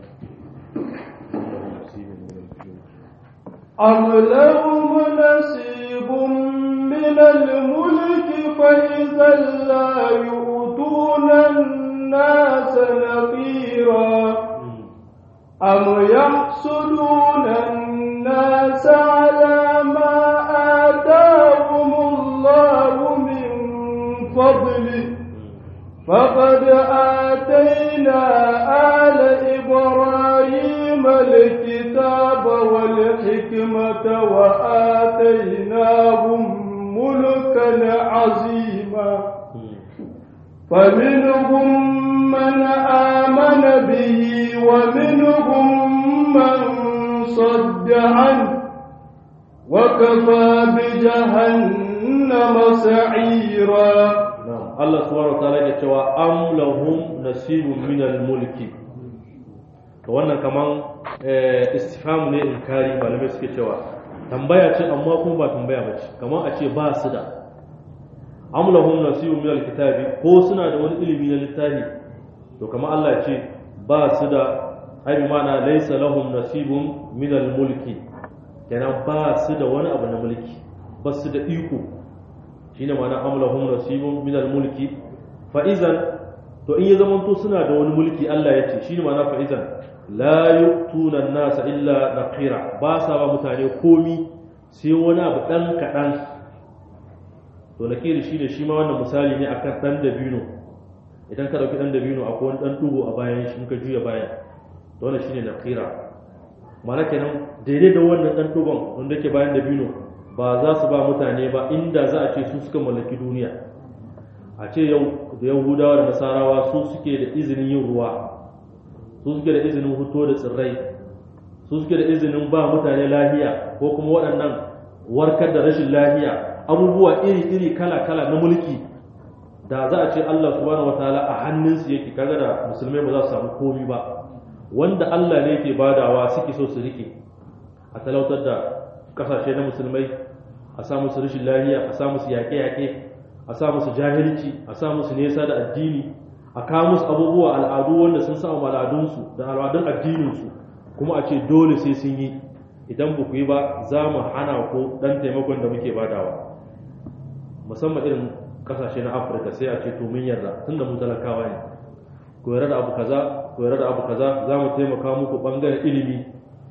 S2: أم لهم نصيب من الملك فإذا لا يؤتون الناس نقيرا أم يحسدون الناس على ما آتاهم الله من فضله فقد آتيناهم ملكا عظيما فمنهم من آمن به ومنهم من صد عنه وكفى بجهنم سعيرا
S1: na'am Allah subhanahu wataala ya cewa am lahum nasibun min al-mulki to wannan kaman istifham ne inkari malamai suke cewa tambaya ce amma kuma ba tambaya ba ce kaman a ce ba su da am lahum nasibun min al-kitabi ko suna da wani ilimi na littafi to kaman Allah ya ce ba su da ai bi ma'ana laysa lahum nasibun min al-mulki kenan ba su da wani abu na mulki ba su da iko shine ma'ana amlahum nasibun min al-mulki fa idan to in ya zamanto suna da wani mulki Allah ya ce shine ma'ana fa idan la yu'tuna an-nasa illa naqira ba sa ba mutane komi sai wani abu dan kadan to nakiri shine shi ma wannan misali ne akan dan dabino idan ka dauki dan dabino akwai wani dan dugo a bayan shi ka juya bayan to wannan shine naqira ma'ana kenan daidai da wannan dan dugon wanda yake bayan dabino ba za su ba mutane ba inda za a ce su suka mallaki duniya a ce yau da yahudawa da nasarawa su suke da izinin yin ruwa su suke da izinin huto da tsirrai su suke da izinin ba mutane lahiya ko kuma waɗannan warkar da rashin lahiya abubuwa iri-iri kala-kala na mulki da za a ce Allah subhanahu wataala a hannunsu yake kaga da musulmai ba za su samu komi ba wanda Allah ne yake badawa suke so su rike a talautar da kasashe na musulmai a sa musu rashin lahiya a sa musu yaƙe-yaƙe a sa musu jahilci a sa musu nesa da addini a kawo musu abubuwa al'adu wanda sun sa al'adunsu da al'adun addininsu kuma a ce dole sai sun yi idan ba ku yi ba za mu hana ku ɗan taimakon da muke badawa musamman irin kasashe na afirka sai a ce to mun yarda tun da mu talakawa ne ku yarda da abu kaza ku yarda da abu kaza za mu taimaka muku ɓangaren ilimi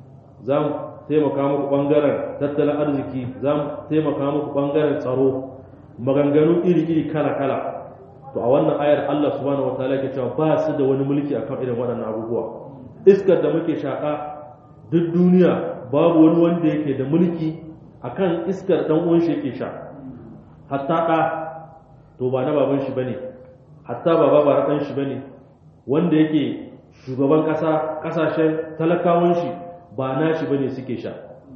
S1: za mu taimaka muku ɓangaren tattalin arziki za mu taimaka muku ɓangaren tsaro maganganu iri-iri kala-kala to a wannan ayar Allah subhanahu wataala ke cewa ba su da wani mulki akan irin waɗannan abubuwa iskar da muke shaƙa duk duniya babu wani wanda yake da mulki akan iskar dan uwan shi yake sha hatta ɗa to ba na baban shi bane hatta baba ba ɗan shi bane wanda yake shugaban ƙasa ƙasashen talakawan shi ba nashi bane suke sha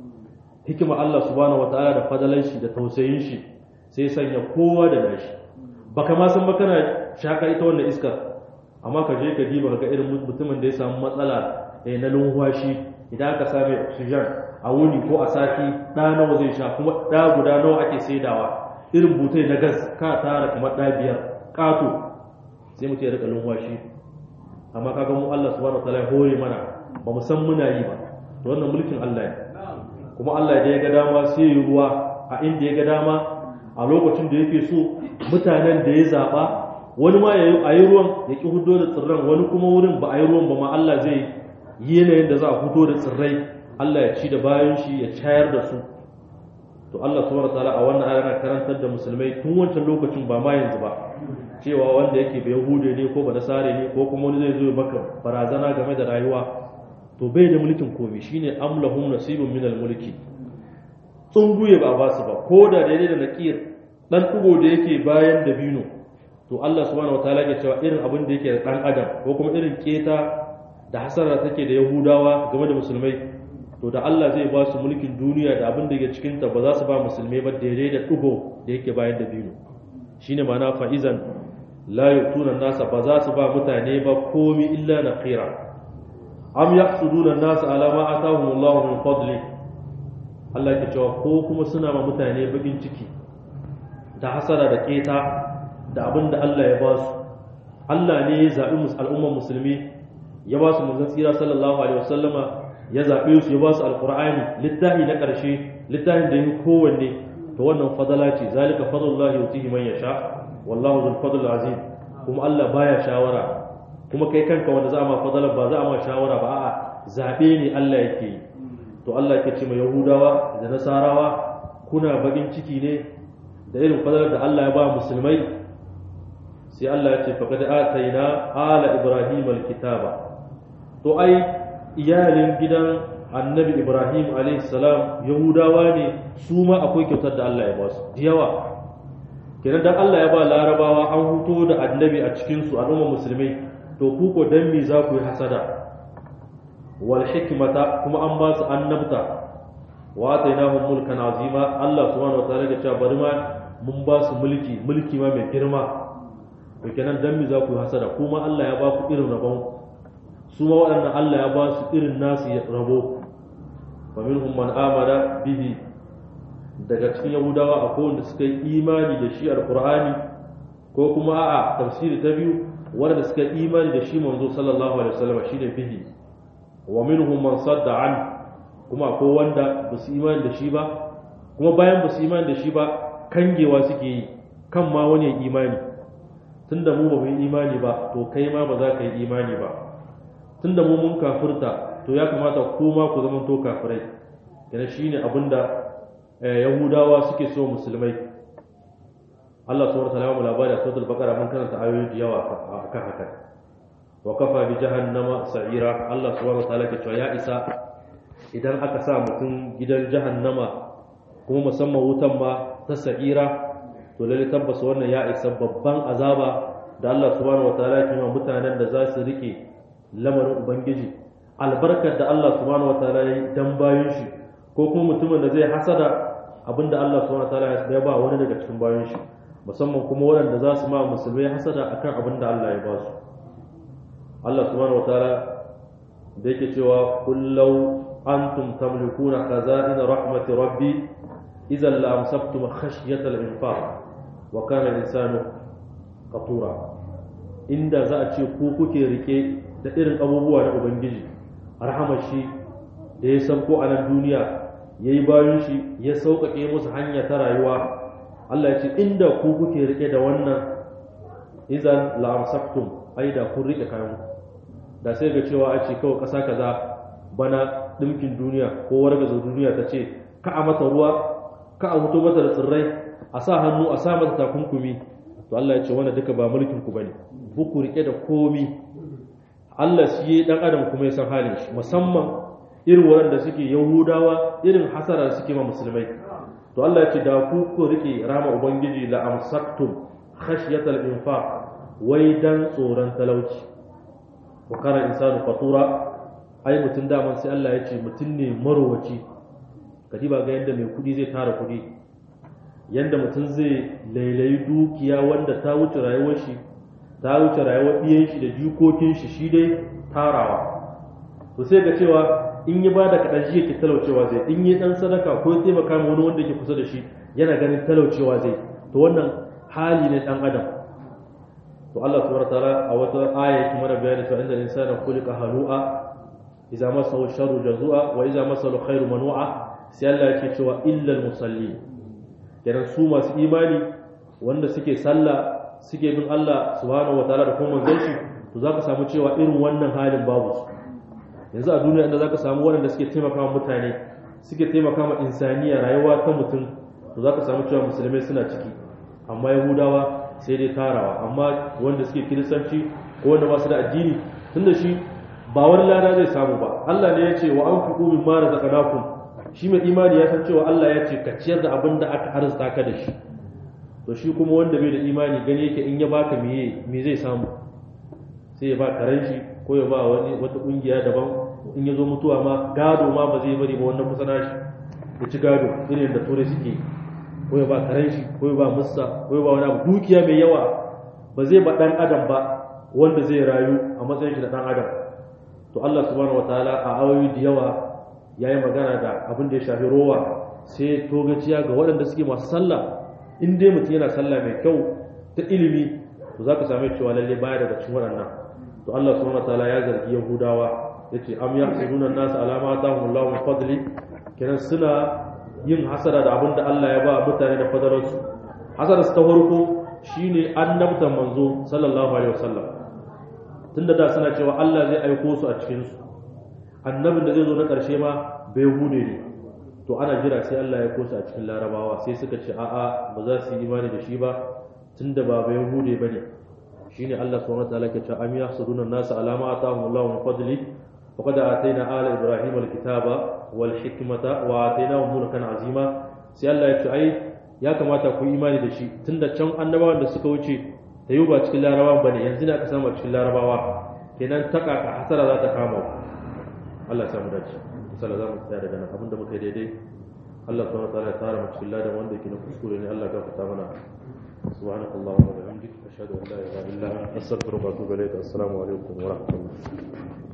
S1: hikima Allah subhanahu wataala da fadalan shi da tausayin shi sai sanya kowa da nashi baka ma san ba kana shaka ita wannan iskar amma ka je ka diba ka ga irin mutumin da ya samu matsala eh na lumfashi idan aka same oxygen a wuni ko a sati da nawa zai sha kuma da guda nawa ake saidawa irin butai na gas ka tara kamar da biyar kato sai mutum ya rika lumfashi amma kaga mu Allah subhanahu wataala ya hore mana ba mu san muna yi ba to wannan mulkin Allah ne kuma Allah da ya ga dama sai ya ruwa a inda ya ga dama a lokacin da yake so mutanen da ya zaba wani ma a yi ruwan ya ki hudo da tsirran wani kuma wurin ba a yi ruwan ba ma Allah zai yi yanayin da za a hudo da tsirrai Allah ya ci da bayan shi ya cayar da su to Allah subhanahu wataala a wannan ayar karantar da musulmai tun wancan lokacin ba ma yanzu ba cewa wanda yake bai yahude ne ko ba nasare ne ko kuma wani zai zo maka barazana game da rayuwa to bai da mulkin komai shine amlahum nasibun minal mulki tsunguye ba ba su ba ko da daidai da nakir dan tugo da yake bayan dabino to Allah subhanahu wataala ke cewa irin abin da yake da dan adam ko kuma irin keta da hasara take da yahudawa game da musulmai to da Allah zai ba su mulkin duniya da abin da yake cikin ta ba za su ba musulmai ba daidai da tugo da yake bayan dabino shine ma'ana fa'izan la yutuna nasa ba za su ba mutane ba komi illa naqira am yaqsuduna an-nasa ala ma atahum Allah min fadli Allah ke cewa ko kuma suna ma mutane bakin ciki da hasara da keta da abin da Allah ya ba su Allah ne ya zaɓi al'ummar musulmi ya ba su manzon tsira sallallahu alaihi wasallama ya zaɓe su ya ba su alqur'ani littafi na ƙarshe littafin da yi kowanne to wannan fadala ce zalika fadlullahi yutihi man yasha wallahu dhul fadl azim kuma Allah baya shawara kuma kai kanka wanda za a ma fadala ba za a ma shawara ba a'a zaɓe ne Allah yake yi to Allah ke ce ma Yahudawa da Nasarawa kuna bakin ciki ne da irin fadalar da Allah ya ba musulmai sai Allah ya ce faqad ataina ala ibrahim alkitaba to ai iyalin gidan annabi ibrahim salam yahudawa ne su ma akwai kyautar da allah ya ba su yawa kenan dan allah ya ba larabawa an huto da annabi a cikinsu al'ummar musulmai to ku ko dan me za ku yi hasada wal hikmata kuma an ba su annabta wa atainahum mulkan azima allah subhanahu wataala ya ce bari ma mun ba su mulki mulki ma mai girma to kenan dan me za ku yi hasada kuma allah ya ba ku irin rabon su ma waɗannan allah ya ba su irin nasu rabo faminhum man amana bihi daga cikin yahudawa akwai wanda suka yi imani da shi alqur'ani ko kuma a'a tafsiri ta biyu wanda suka yi imani da shi manzo sallallahu alaihi wasallam shine bihi wa minhum man sadda an kuma akwai wanda ba su imani da shi ba kuma bayan ba su imani da shi ba kangewa suke yi kan ma wani ya imani tunda mu ba mu yi imani ba to kai ma ba za ka yi imani ba tunda mu mun kafirta to ya kamata kuma ku zama to kafirai yana shine abinda yahudawa suke so musulmai Allah subhanahu wa ta'ala mu labari a suratul baqara mun karanta ayoyi da yawa akan haka wa kafa bi jahannama sa'ira Allah subhanahu wa ta'ala ke cewa ya isa idan aka sa mutum gidan jahannama kuma musamman wutan ma ta sa'ira to lalle tabbas wannan ya isa babban azaba da Allah subhanahu wa ta'ala ke ma mutanen da za su rike lamarin ubangiji albarkar da Allah subhanahu wataala ya yi dan bayan shi ko kuma mutumin da zai hasada abinda Allah subhanahu wataala ya ba wani daga cikin bayan shi musamman kuma waɗanda za su ma musulmai hasada akan abinda Allah ya ba su Allah subhanahu wataala da yake cewa kullau antum tamlikuna khaza'in rahmati rabbi idan la amsaktum khashyata al-infaq wa kana al-insanu qatura inda za a ce ku kuke rike da irin abubuwa na ubangiji rahamar shi da ya san ko a nan duniya ya yi bayan shi ya sauƙaƙe musu hanya ta rayuwa Allah ya ce inda ku kuke rike da wannan izan la'amsaktum ai da kun rike kayan da sai ga cewa a ce kawai ƙasa kaza bana ɗinkin duniya ko wargaza duniya ta ce ka a mata ruwa ka a fito mata da tsirrai a sa hannu a sa mata takunkumi to Allah ya ce wannan duka ba mulkin ku bane ku rike da komi Allah shi ya dan adam kuma ya san halin shi musamman irin waɗanda suke yahudawa irin hasara suke ma musulmai to Allah ya ce da ku ku rike rama ubangiji la amsaktum khashyatal infaq wai dan tsoron talauci wa kana insanu fatura ai mutun daman sai Allah ya ce mutun ne marowaci kadiba ga yanda mai kudi zai tara kudi yanda mutun zai lailayi dukiya wanda ta wuce rayuwar shi ta wuce rayuwar ɗiyan shi da jikokin shi shi dai tarawa to sai ga cewa in yi bada kaɗan shi yake talaucewa zai in yi ɗan sadaka ko ya taimaka ma wani wanda ke kusa da shi yana ganin talaucewa zai to wannan hali ne ɗan adam to Allah subhanahu wataala a wata aya yake mana bayani cewa inda insana khuliqa halu'a idza masahu sharru jazua wa idza masahu khairu manu'a sai Allah yake cewa illal musallin kenan su masu imani wanda suke sallah suke bin Allah subhanahu wataala da kuma manzon shi to zaka samu cewa irin wannan halin babu su yanzu a duniya inda zaka samu waɗanda suke taimaka wa mutane suke taimaka ma insaniya rayuwa ta mutum to zaka samu cewa musulmai suna ciki amma yahudawa sai dai tarawa amma wanda suke kiristanci ko wanda ba su da addini tunda shi ba wani lada zai samu ba Allah ne ya ce wa anfiqu mimma razaqnakum shi mai imani ya san cewa Allah ya ce ka ciyar da abin da aka arzuta ka da shi to shi kuma wanda bai da imani gani yake in ya baka meye me zai samu sai ya ba karen shi ko ya ba wani wata kungiya daban in ya zo mutuwa ma gado ma ba zai bari ba wannan kusa nashi ya ci gado irin da turai suke ko ya ba karen shi ko ya ba mussa ko ya ba wani abu dukiya mai yawa ba zai ba dan adam ba wanda zai rayu a matsayin shi da dan adam to Allah subhanahu wataala a ayoyi da yawa yayi magana da abin da ya shafi rowa sai togaciya ga waɗanda suke masu sallah in dai mutum yana sallah mai kyau ta ilimi to za ka same cewa lalle baya daga cikin waɗannan to Allah subhanahu wataala ya zargi Yahudawa yace am yahsuduna an-nas ala ma atahum Allahu min fadli kenan suna yin hasara da abin da Allah ya ba mutane da fadalarsu hasara ta farko shine annabtan manzo sallallahu alaihi wasallam tunda da suna cewa Allah zai aiko su a cikin su annabin da zai zo na ƙarshe ma bai hude ne to ana jira sai Allah ya kosa a cikin larabawa sai suka ce a'a ba za su yi imani da shi ba tunda ba bai hude ba ne shine Allah subhanahu wa ta'ala ke cewa am yahsuduna an-nasa ala ma atahum Allahu min fadli faqad atayna ala ibrahima alkitaba wal hikmata wa atainahum mulkan azima sai Allah ya ce ai ya kamata ku imani da shi tunda can annabawan da suka wuce da yau ba cikin larabawan bane yanzu ne aka samu cikin larabawa kenan ta kaka hasara za ta kama Allah ya samu dace sallallahu za mu tsaya daga nan abinda muka yi daidai Allah subhanahu wa ta'ala ya tara mu cikin ladan wanda yake na kuskure ne Allah ya gafarta mana سبحانك اللهم وبحمدك أشهد أن لا إله إلا أنت أستغفرك وأتوب إليك السلام عليكم ورحمة الله